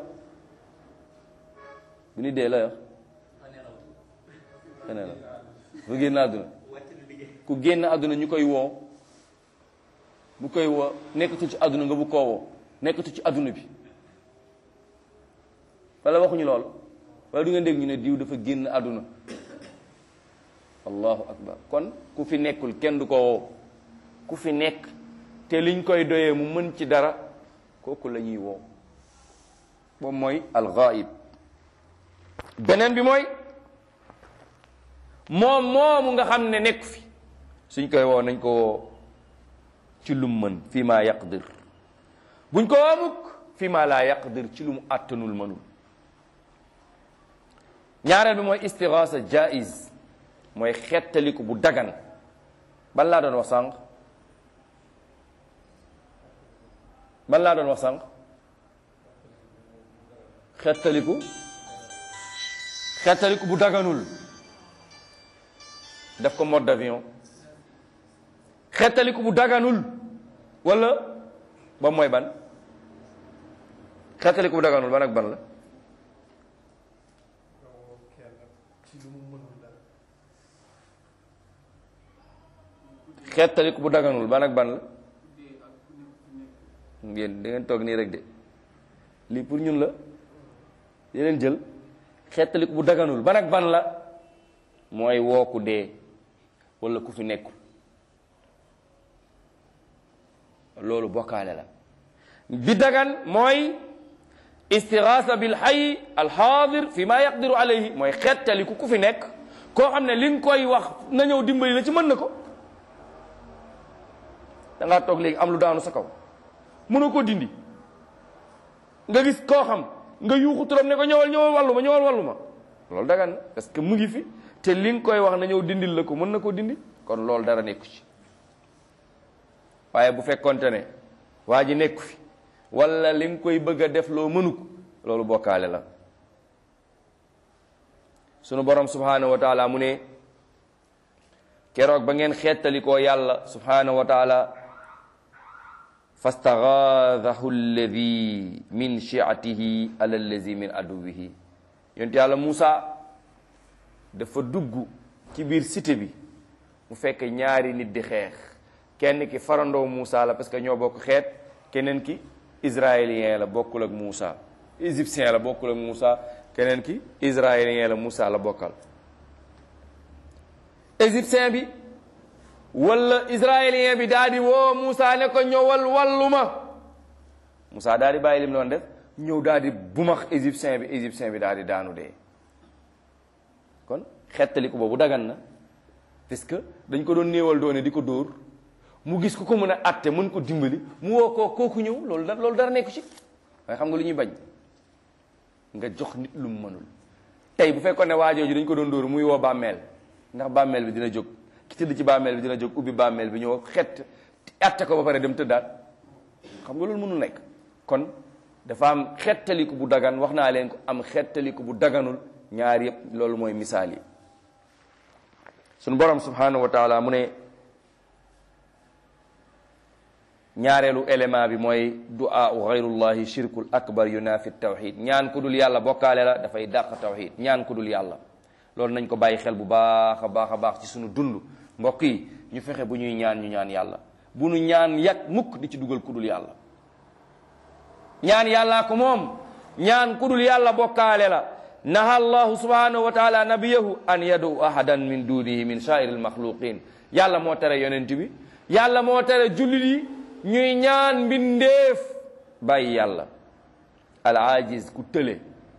S1: bu ñu dee looy wax xanaa la ku génn àdduna ku génn àdduna ñu koy woo bu koy woo nekkatul ci àdduna nga bu koo woo nekkatul ci àdduna bi wala waxuñu loolu wala du ngeen dégg ñu ne diw dafa génn àdduna allahu akbar kon ku fi nekkul kenn du ko woo ku fi nekk te liñ koy doyee mu mën ci dara kooku la ñuy woo boobu mooy alxaib beneen bi mooy moom moomu nga xam ne nekk fi suñ koy woo nañ ko woo ci lum mën fii maa yaqdir buñ ko woo mukk fii maa laa yaqdir ci lu mu àttanul mënul ñaareel bi mooy istigaasa jaiz mooy xettaliku bu dagan ban laa doon wax sànq ban laa doon wax sànq xettaliku xettaliku bu daganul def ko mode d'avion xettaliku bu daganul wala ba mooy ban xettaliku bu daganul ban ak ban la xettaliku bu daganul ban ak ban la ngeen da ngeen toog nii rek de lii pour ñun la yeneen jël xettaliku bu daganul ban ak ban la mooy woo ku dee wala ku fi nekkul loolu bokkaale la bi dagan mooy istigaasa bil hayy al xaadir fi ma yaqdiru alayhi mooy xettaliku ku fi nekk koo xam ne li nga koy wax na ñëw dimbali la ci mën na ko da ngaa toog léegi am lu daanu sa kaw mënoo koo dindi nga gis koo xam nga yuuxu turam ne ko ñëwal ñëwal wàllu ma ñëwal wàllu ma loolu dagan na parce que mu ngi fi te li nga koy wax na ñëw dindil la ko mën na koo dindi kon loolu dara nekku ci waaye bu fekkonte ne waa ji nekku fi wala li nga koy bëgg a def loo mënu ko loolu bokkaale la sunu borom subhanahu wa taala mu ne keroog ba ngeen xettalikoo yàlla subhanahu wa taala fastagaadahu alladi min shiatihi ala allazi min aduwihi yonent yàlla Muusa dafa dugg ci biir cité bi mu fekk ñaari nit di xeex kenn ki farandoo Muusa la parce que ñoo bokk xeet keneen ki israélien la bokkul ak Muusa égyptien la bokkul ak Muusa keneen ki israélien la Muusa la bokkal égyptien bi wala israélien bi daal di woo Moussa ne ko ñëwal wallu ma Moussa daal di bàyyi lim doon def ñëw daal di bumax égyptien bi égyptien bi daal di daanu dee kon xettaliku boobu dagan na parce que dañ ko doon néewal doone di ko dóor mu gis ku ko mën a atte mën ko dimbali mu woo koo kooku ñëw loolu da loolu dara nekku ci waaye xam nga lu ñuy bañ nga jox nit lu mu mënul tey bu fekkoon ne waajooju dañ ko doon dóor muy woo bàmmeel ndax bàmmeel bi dina jóg ki tëdd ci bàmmeel bi dina jóg ubbi bàmmeel bi ñëw xett atte ko ba pare dem tëddaat xam nga loolu mënul nekk kon dafa am xettaliku bu dagan wax naa leen ko am xettaliku bu daganul ñaar yëpp loolu mooy misaal yi suñu borom subhanahu wa taala mu ne ñaareelu élément bi mooy du'a gayrullahi shirkul akbar yunafi tawxid ñaan ku dul yàlla bokkaale la dafay dàq tawxid ñaan ku dul yàlla loolu nañ ko bàyyi xel bu baax a baax a baax ci suñu dund mbokk yi ñu fexe bu ñuy ñaan ñu ñaan yàlla bu nu ñaan yàgg mukk di ci dugal ku dul yàlla ñaan yàllaa ko moom ñaan ku dul yàlla bokkaale la naha allahu subhanahu wa taala nabiyahu an yadu ahadan min dunihi min sairi almaxluqin yàlla moo tere yonent bi yàlla moo tere jullit yi ñuy ñaan mbindeef bàyyi yàlla al ajiz ku tële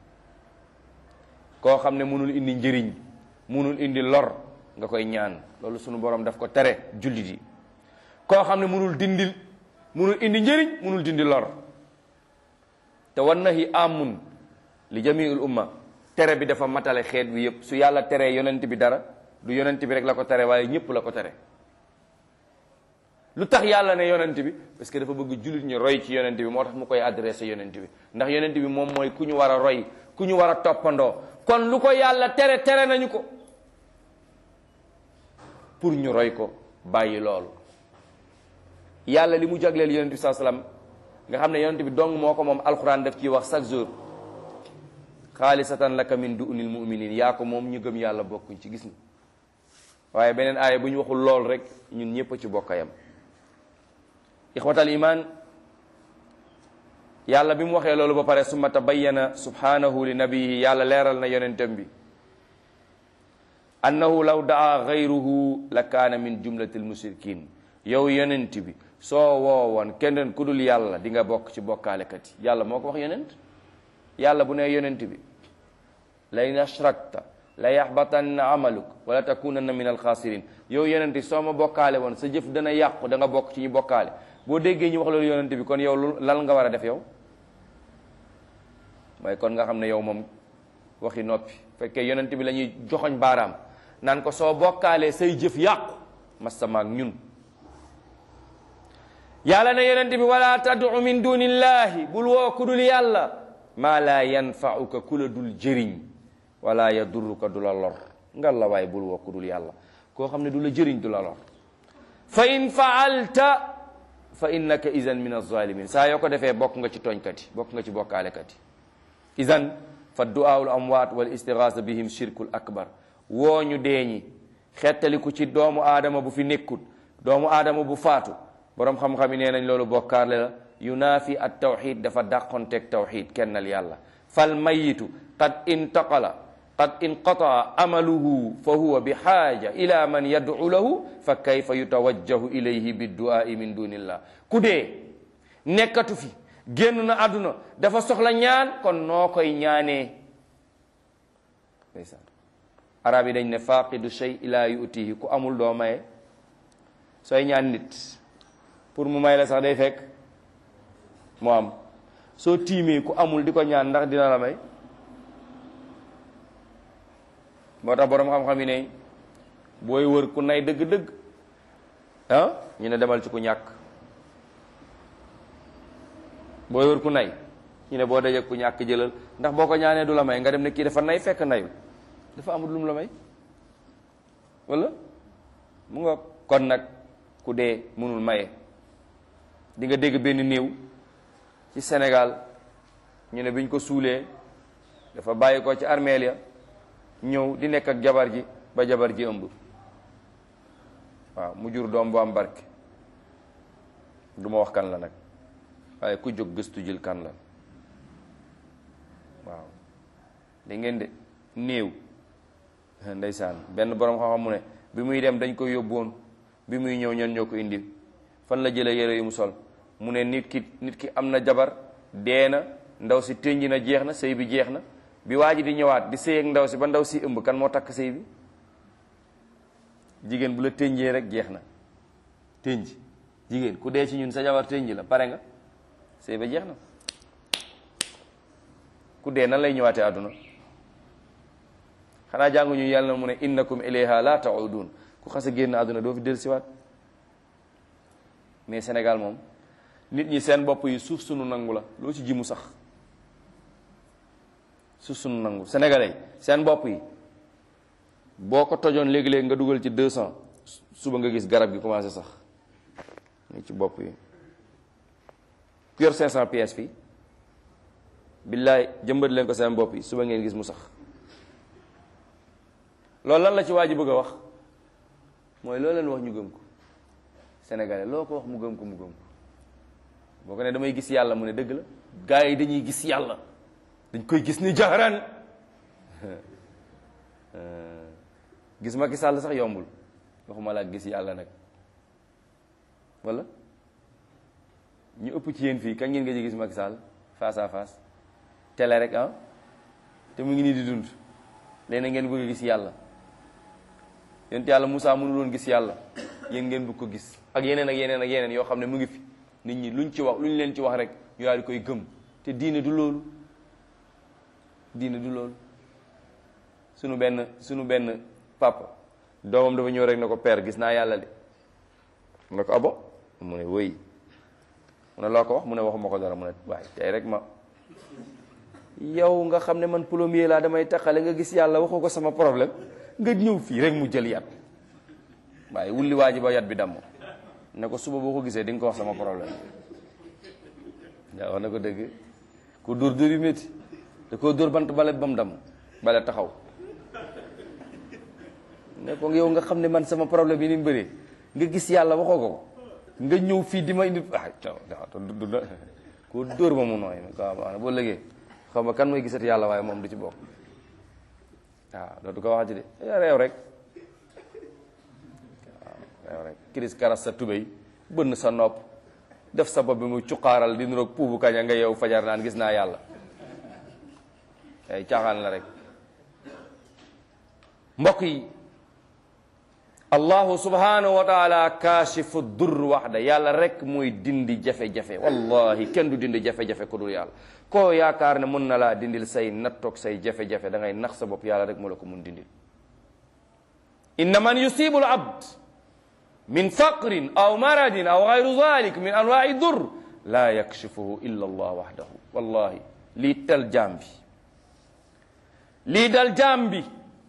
S1: koo xam ne mënul indi njëriñ mënul indi lor nga koy ñaan loolu sunu borom daf ko tere jullit yi koo xam ne mënul dindil mënul indi njëriñ mënul dindi lor te wan nahi amun li jamiul umma tere bi dafa matale xeet bi yépp su yàlla teree yonent bi dara du yonent bi rek la ko tere waaye ñépp la ko tere lu tax yàlla ne yonent bi parce que dafa bëgg jullit ñu roy ci yonent bi moo tax mu koy adressé yonent bi ndax yonent bi moom mooy ku ñu war a roy ku ñu war a toppandoo kon lu ko yàlla tere tere nañu ko pour ñu roy ko bàyyi loolu yàlla li mu jagleel yonent bi saa salaam nga xam ne yonent bi dong moo ko moom alxuraan daf ciy wax chaque jour xaalisatan laka min dunil muminin yaa ko moom ñu gëm yàlla bokkuñ ci gis nga waaye beneen aaya bu ñu waxul lool rek ñun ñëpp a ci bokkayam ixwatal iman yàlla bi mu waxee loolu ba pare summa tabayyana subhanahu li nabiyihi yàlla leeral na yonentam bi annahu law daa gayruhu la kaana min jumlatil mushrikin yow yonent bi soo woowoon keneen ku dul yàlla di nga bokk ci bokkaalekat yi yàlla moo ko wax yonent yàlla bu ne yonent bi la in ashrakta la yaxbatanna amaluk wala takunanna min alxaasirin yow yonent bi soo ma bokkaale woon sa jëf dana yàqu da nga bokk ci ñu bokkaale boo déggee ñu wax loolu yonent bi kon yow lu lan nga war a def yow mooy kon nga xam ne yow moom waxi noppi fekkee yonent bi la ñuy joxoñ baaraam naan ko soo bokkaalee say jëf yàqu masamaak ñun yàlla ne yonent bi wala tad'u min dunillahi bul woo ku dul yàlla maa laa yanfauka ku la dul jëriñ wala yadurruka du la lor ngal la waaye bul woo ku dul yàlla koo xam ne du la jëriñ du la lor fa in faalta fa innaka idan min alzalimin saa yoo ko defee bokk nga ci tooñkat yi bokk nga ci bokkaalekat yi idan fa du'aul amwaat wal istigaasa bihim shirkul akbar woo ñu deeñi xettaliku ci doomu aadama bu fi nekkut doomu aadama bu faatu boroom xam-xam yi nee nañ loolu bokkaarle la yunaafi at tawxid dafa dàqonteeg tawxid kennal yàlla fal mayitu qad intaqala qad inqataa amaluhu fa huwa bi xaaja ila man yad'u lahu fa kayfa yutawajjahu ilayhi bidduaai min dunillah ku dee nekkatu fi génn na àdduna dafa soxla ñaan kon noo koy ñaanee ndeysaan arab yi dañ ne faqidu shay ila yutihi ku amul doo maye sooy ñaan nit pour mu may la sax day fekk mu am soo tiimee ku amul di ko ñaan ndax dina la may moo tax boroom xam-xam yi ne booy wër ku nay dëgg-dëgg ah ñu ne demal ci ku ñàkk booy wër ku nay ñu ne boo dajee ku ñàkk jëlal ndax boo ko ñaanee du la may nga dem ne kii dafa nay fekk nayul dafa amul lu mu la may wala mu nga kon nag ku dee mënul maye di nga dégg benn néew ci Sénégal ñu ne biñ ko suulee dafa bàyyi ko ci armeel ya ñëw di nekk ak jabar ji ba jabar ji ëmb waaw mu jur doom bu am barke du ma wax kan la nag waaye ku jóg gëstu jël kan la waaw da ngeen de néew ndeysaan benn borom xam-xam mu ne bi muy dem dañ ko yóbboon bi muy ñëw ñan ñoo ko indi fan la jëlee yére yu mu sol mu ne nit ki nit ki am na jabar dee na ndaw si tënj na jeex na sëy bi jeex na bi waa ji di ñëwaat di sëy ak ndaw si ba ndaw si ëmb kan moo takk sëy bi jigéen bu la tënjee rek jeex na tënj jigéen ku dee ci ñun sa jabar tënj la pare nga sëy ba jeex na ku dee nan lay ñëwaatee àdduna xanaa jànguñu yàlla na mu ne innakum ilayha la taudun ku xas a génn àdduna doo fi del siwaat mais Sénégal moom nit ñi seen bopp yi suuf sunu nangu la loo ci ji mu sax suuf sunu nangu sénégalais seen bopp yi boo ko tojoon léegi-léegi nga dugal ci deux cent suba nga gis garab gi commencé sax ni ci bopp yi ku yor cinq cent pièces fii billaay jëmbat leen ko seen bopp yi suba ngeen gis mu sax loolu lan la ci waa ji bëgg a wax mooy loo leen wax ñu gëm ko sénégalais loo ko wax mu gëm ko mu gëm ko boo ko ne damay gis yàlla mu ne dëgg la gars yi dañuy gis yàlla dañ koy gis ni jaxaraan gis Macky Sall sax yombul waxuma laa gis yàlla nag wala ñu ëpp ci yéen fii kañ ngeen nga ji gis Macky Sall face à face télé rek ah te mu ngi nii di dund léegi ngeen bëgg a gis yàlla yonent yàlla Moussa mënul woon gis yàlla yéen ngeen bëgg ko gis ak yeneen ak yeneen ak yeneen yoo xam ne mu ngi fi nit ñi luñ ci wax luñ leen ci wax rek ñu daal di koy gëm te diine du loolu diine du loolu sunu benn sunu benn papa doomam dafa ñëw rek ne ko père gis naa yàlla de mu ne ko abo mu ne wëy mu ne loo ko wax mu ne waxuma ko dara mu ne waaye tey rek ma yow nga xam ne man plombier laa damay taxale nga gis yàlla waxoo ko sama problème nga ñëw fii rek mu jël yat waaye wulli waa ji ba yat bi damm ne ko suba boo ko gisee di nga ko wax sama problème yaa wax na ko dëgg ku dóor dóor yu métti da koo dóor bant bale ba mu damm bale taxaw ne ko yow nga xam ne man sama problème yi ni mu bëree nga gis yàlla waxoo ko nga ñëw fii di ma indi ah du ko dóor ba mu nooy waaw boo lëgee xam nga kan mooy gisati yàlla waaye moom du ci bokk waaw dootu ko waxati de réew rek waaw réew rek kiris karas sa tubéy bënn sa nopp def sa bopp bi mu cuqaaral di nuroog puubu kaña nga yow fajar naan gis naa yàlla ay caaxaan la rek mbokk yi allahu subhanahu wa taala kaashifu dur waxda yàlla rek mooy dindi jafe-jafe wallahi kenn du dindi jafe-jafe ku dul yàlla koo yaakaar ne mën na laa dindil say nattoog say jafe-jafe da ngay nax sa bopp yàlla rek moo la ko mun dindil inna man yusibu al abd min faqrin aw maradin aw gayru dalik min anwaai dur laa yakshifuhu illa allah waxdahu wallahi lii tal jaam bi lii dal jaam bi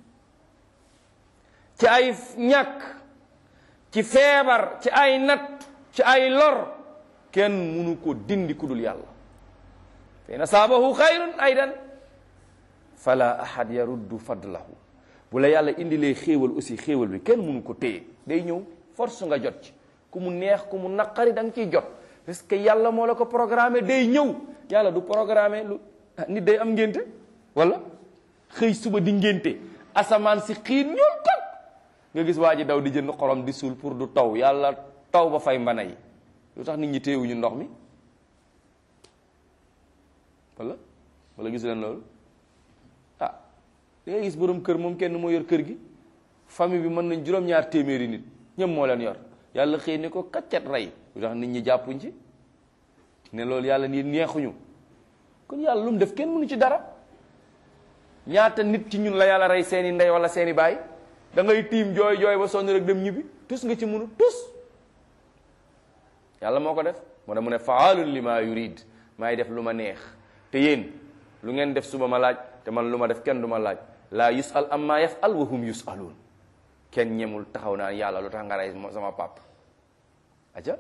S1: ci ay ñàkk ci feebar ci ay natt ci ay lor kenn munu ko dindi ku dul yàlla fa in asaabahu xayrun aydan fala ahad yaruddu fadlahu bu la yàlla indilee xéewal aussi xéewal bi kenn munu ko téye day ñëw force nga jot ci ku mu neex ku mu naqari da nga ciy jot parce que yàlla moo la ko programmé day ñëw yàlla du programmé lu nit day am ngénte wala xëy suba di ngénte asamaan si xiin ñuul kot nga gis waa ji daw di jënd xorom di suul pour du taw yàlla taw ba fay mbana yi lu tax nit ñi téewuñu ndox mi wala wala gis leen loolu ah da ngay gis borom kër moom kenn moo yor kër gi famille bi mën nañ juróom-ñaar téeméeri nit ñëpp moo leen yor yàlla xëy ne ko kaccat rey lu tax nit ñi jàppuñ ci ne loolu yàlla nii neexuñu kon yàlla lu mu def kenn mënu ci dara ñaata nit ci ñun la yàlla rey seeni ndey wala seeni baay da ngay tiim jooy jooy ba sonn rek dem ñibbi tus nga ci mënu tus yàlla moo ko def moo tax mu ne faalun li ma yurid maay def lu ma neex te yéen lu ngeen def suba ma laaj te man lu ma def kenn du ma laaj laa yusal amma yafal wa hum yusaluun kenn ñemul taxaw naan yàlla lu tax nga rey sama pap aja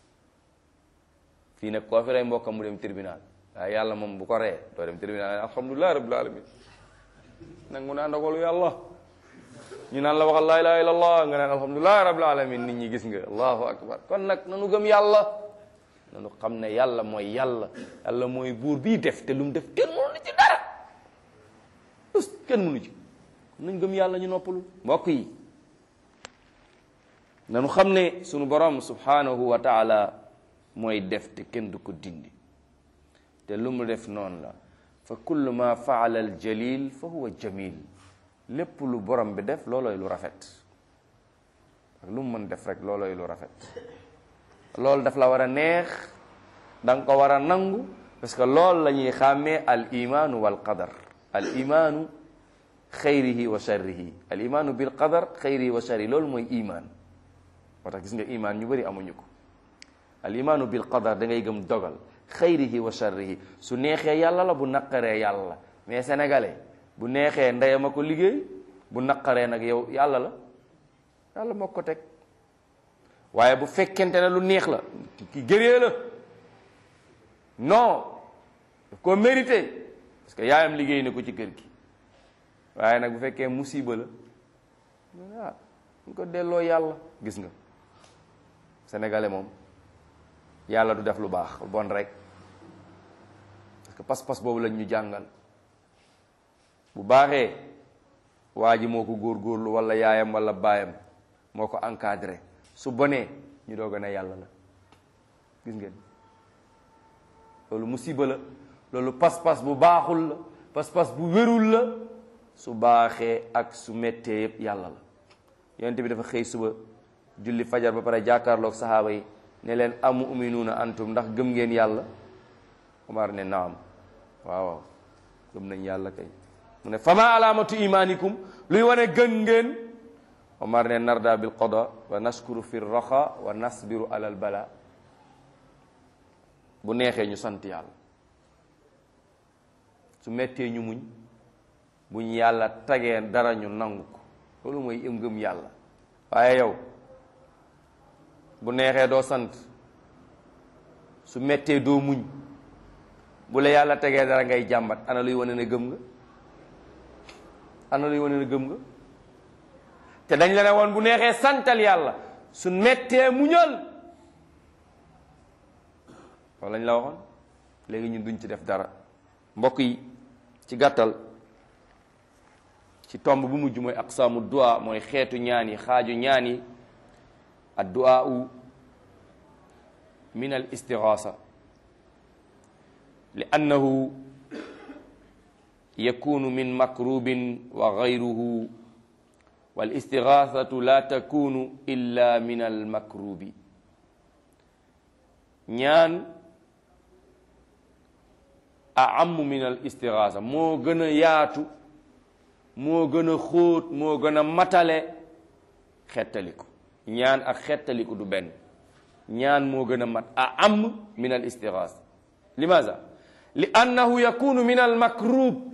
S1: fii nag koo fi rey mbokkam mu dem tribunal waaye yàlla moom bu ko ree doo dem tribunal alhamdulilah rabbil alamin nangu naa ndogalu yàlla ñu naan la waxal laa ilaha illa allah nga naan alhamdulilah rabbil alamin nit ñi gis nga allahu akbar kon nag nanu gëm yàlla nanu xam ne yàlla mooy yàlla yàlla mooy buur bii def te lu mu def kenn mënu ci dara us kenn mënu ci nañ gëm yàlla ñu noppalu mbokk yi nanu xam ne sunu borom subhanahu wa taala mooy def te kenn du ko dindi te lu mu def noonu la fa kullu ma faala al jalil fa huwa jamil lépp lu borom bi def loolooy lu rafet ak lu mu mën def rek loolooy lu rafet loolu daf la war a neex da nga ko war a nangu parce que loolu la ñuy xàmmee al imaanu wal qadar al imaanu xayrihi wa sharrihi al imaanu bil qadar xayrihi wa sharrihi loolu mooy imaan moo tax gis nga imaan ñu bëri amuñu ko al imaanu bil qadar da ngay gëm dogal xayrihi wa sharrihi su neexee yàlla la bu naqaree yàlla mais sénégalais bu neexee ndeyam a ko liggéey bu naqaree nag yow yàlla la yàlla moo ko teg waaye bu fekkente ne lu neex la ki gëree la non daf ko mérité parce que yaayam liggéey na ko ci kër gi waaye nag bu fekkee musiba la ah ñu ko delloo yàlla gis nga sénégalais moom yàlla du def lu baax bon rek parce que pas-pas boobu lañ ñu jàngal bu baaxee waa ji moo ko góorgóorlu wala yaayam wala baayam moo ko encadré su bonee ñu doog a ne yàlla la gis ngeen loolu musiba la loolu pas-pas bu baaxul la pas-pas bu wérul la su baaxee ak su méttee yëpp yàlla la yonent bi dafa xëy suba julli fajar ba pare jàkkaarloog saxaaba yi ne leen amu uminuuna antum ndax gëm ngeen yàlla Omar ne naam waaw waaw gëm nañ yàlla kay mu ne fama alaamatu imaanikum luy wane gën ngeen Omar ne narda bil qada wa naskuru fi raxa wa nasbiru alal bala bu neexee ñu sant yàlla su mettee ñu muñ buñ yàlla tagee dara ñu nangu ko loolu mooy ëm ngëm yàlla waaye yow bu neexee doo sant su mettee doo muñ bu la yàlla tegee dara ngay jàmbat ana luy wane ne gëm nga ana luy wane ne gëm nga te dañ la ne woon bu neexee santal yàlla su mettee muñal loolu lañ la waxoon léegi ñun duñ ci def dara mbokk yi ci gàttal ci tomb bu mujj mooy aqsaamu du'a mooy xeetu ñaan yi xaaju ñaan yi ad du'a min al istighaasa li annahu yakunu min makrubin wa gayruhu wal istigaasatu la takunu illa min al makrubi ñaan a amu min al istigaasa moo gën a yaatu moo gën a xóot moo gën a matale xettaliku ñaan ak xettaliku du benn ñaan moo gën a mat a am min al istigaasa limaza li annahu yakunu min al makrub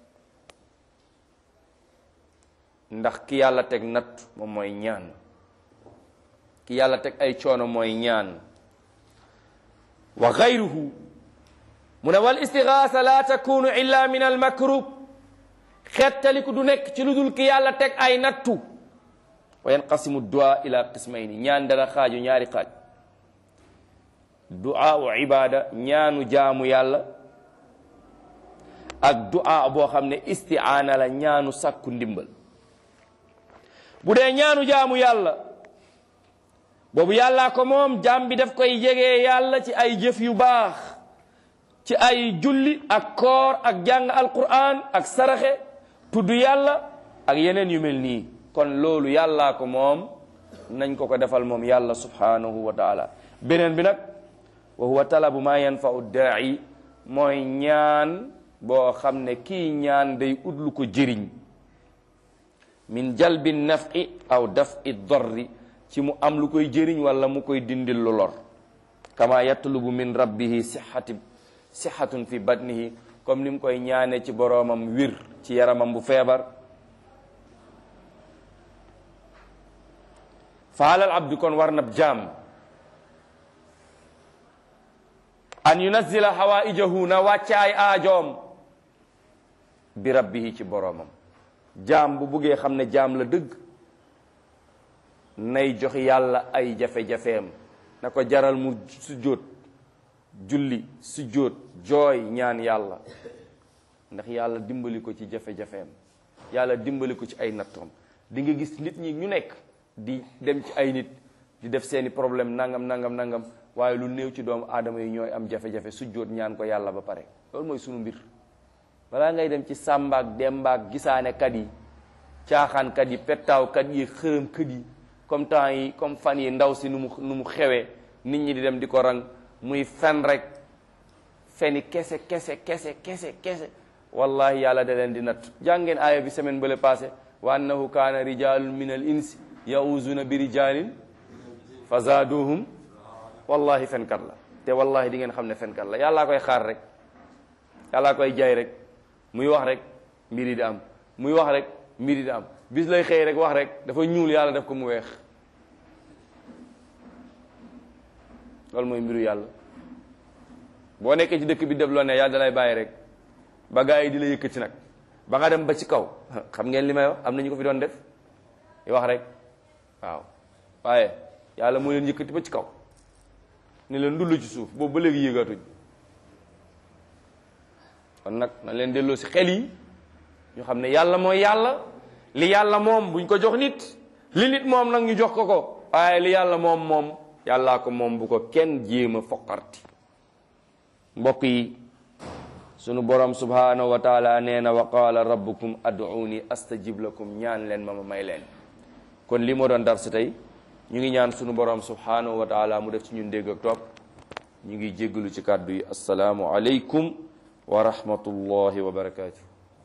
S1: ndax ki yàlla teg natt moom mooy ñaan ki yàlla teg ay coono mooy ñaan wa gayruhu mu ne wal istigaasa la takunu illa min al makrub xettaliku du nekk ci lu dul ki yàlla teg ay nattu wa yanqasimu du'a ila qismayni ñaan dana xaaju ñaari xaaj du'a u ibada ñaanu jaamu yàlla ak du'a boo xam ne isti'aana la ñaanu sàkku ndimbal bu dee ñaanu jaamu yàlla boobu yàllaa ko moom jaam bi daf koy jegee yàlla ci ay jëf yu baax ci ay julli ak koor ak jàng alquran ak saraxe tudd yàlla ak yeneen yu mel nii kon loolu yàllaa ko moom nañ ko ko defal moom yàlla subhanahu wa taala beneen bi nag wa huwa talabu ma yanfau daa'i mooy ñaan boo xam ne kii ñaan day ut lu ko jëriñ min jalbi nafi aw dafi dorri ci mu am lu koy jëriñ wala mu koy dindil lu lor kama yatlubu min rabbihi sihati sihatun fi batnihi comme ni mu koy ñaane ci boroomam wir ci yaramam bu feebar fa alal abdi kon war nab jaam an yunazzila hawaijahu na wàcce ay aajoom bi rabbihi ci boroomam jaam bu buggee xam ne jaam la dëgg nay jox yàlla ay jafe-jafeem na ko jaral mu sujjóot julli sujjóot jooy ñaan yàlla ndax yàlla dimbali ko ci jafe-jafeem yàlla dimbali ko ci ay nattoom di nga gis nit ñi ñu nekk di dem ci ay nit di def seeni problème nangam nangam nangam waaye lu néew ci doomu aadama yi ñooy am jafe-jafe sujjóot ñaan ko yàlla ba pare loolu mooy sunu mbir balaa ngay dem ci sàmbaak dembaak gisaane kat yi caaxaan kat yi pettaaw kat yi xërëm kat yi comme temps yi comme fan yi ndaw si nu mu nu mu xewee nit ñi di dem di ko rang muy fen rek feni kese kese kese kese kese wallahi yàlla da leen di natt jàngeen aaya bi semaine bële passé wa annahu kaana rijalun min al insi yauzuna bi rijalin fa zaaduhum wallahi fenkat la te wallahi di ngeen xam ne fenkat la yàllaa koy xaar rek yàllaa koy jaay rek muy wax rek mbir yi di am muy wax rek mbir yi di am bis lay xëy rek wax rek dafa ñuul yàlla def ko mu weex loolu mooy mbiru yàlla boo nekkee ci dëkk bi def loo ne yàlla dalay bàyyi rek ba gaa yi di la yëkkati nag ba nga dem ba ci kaw xam ngeen li may wax am na ñu ko fi doon def di wax rek waaw waaye yàlla moo leen yëkkati ba ci kaw ne leen ndullu ci suuf boobu ba léegi yéegaatuñ kon nag na leen delloo si xel yi ñu xam ne yàlla mooy yàlla li yàlla moom buñ ko jox nit li nit moom nag ñu jox ko ko waaye li yàlla moom moom yàllaa ko moom bu ko kenn jéem a foqarti mbokk yi sunu borom subhanahu wa taala nee na wa qaala rabbukum ad'uuni astajib lakum ñaan leen ma ma may leen kon li moo doon dar si tey ñu ngi ñaan sunu borom subhanahu wa taala mu def ci ñun dégg ak topp ñu ngi jéggalu ci kàddu yi asalaamu aleykum wa rahmatullahi wa barakatuh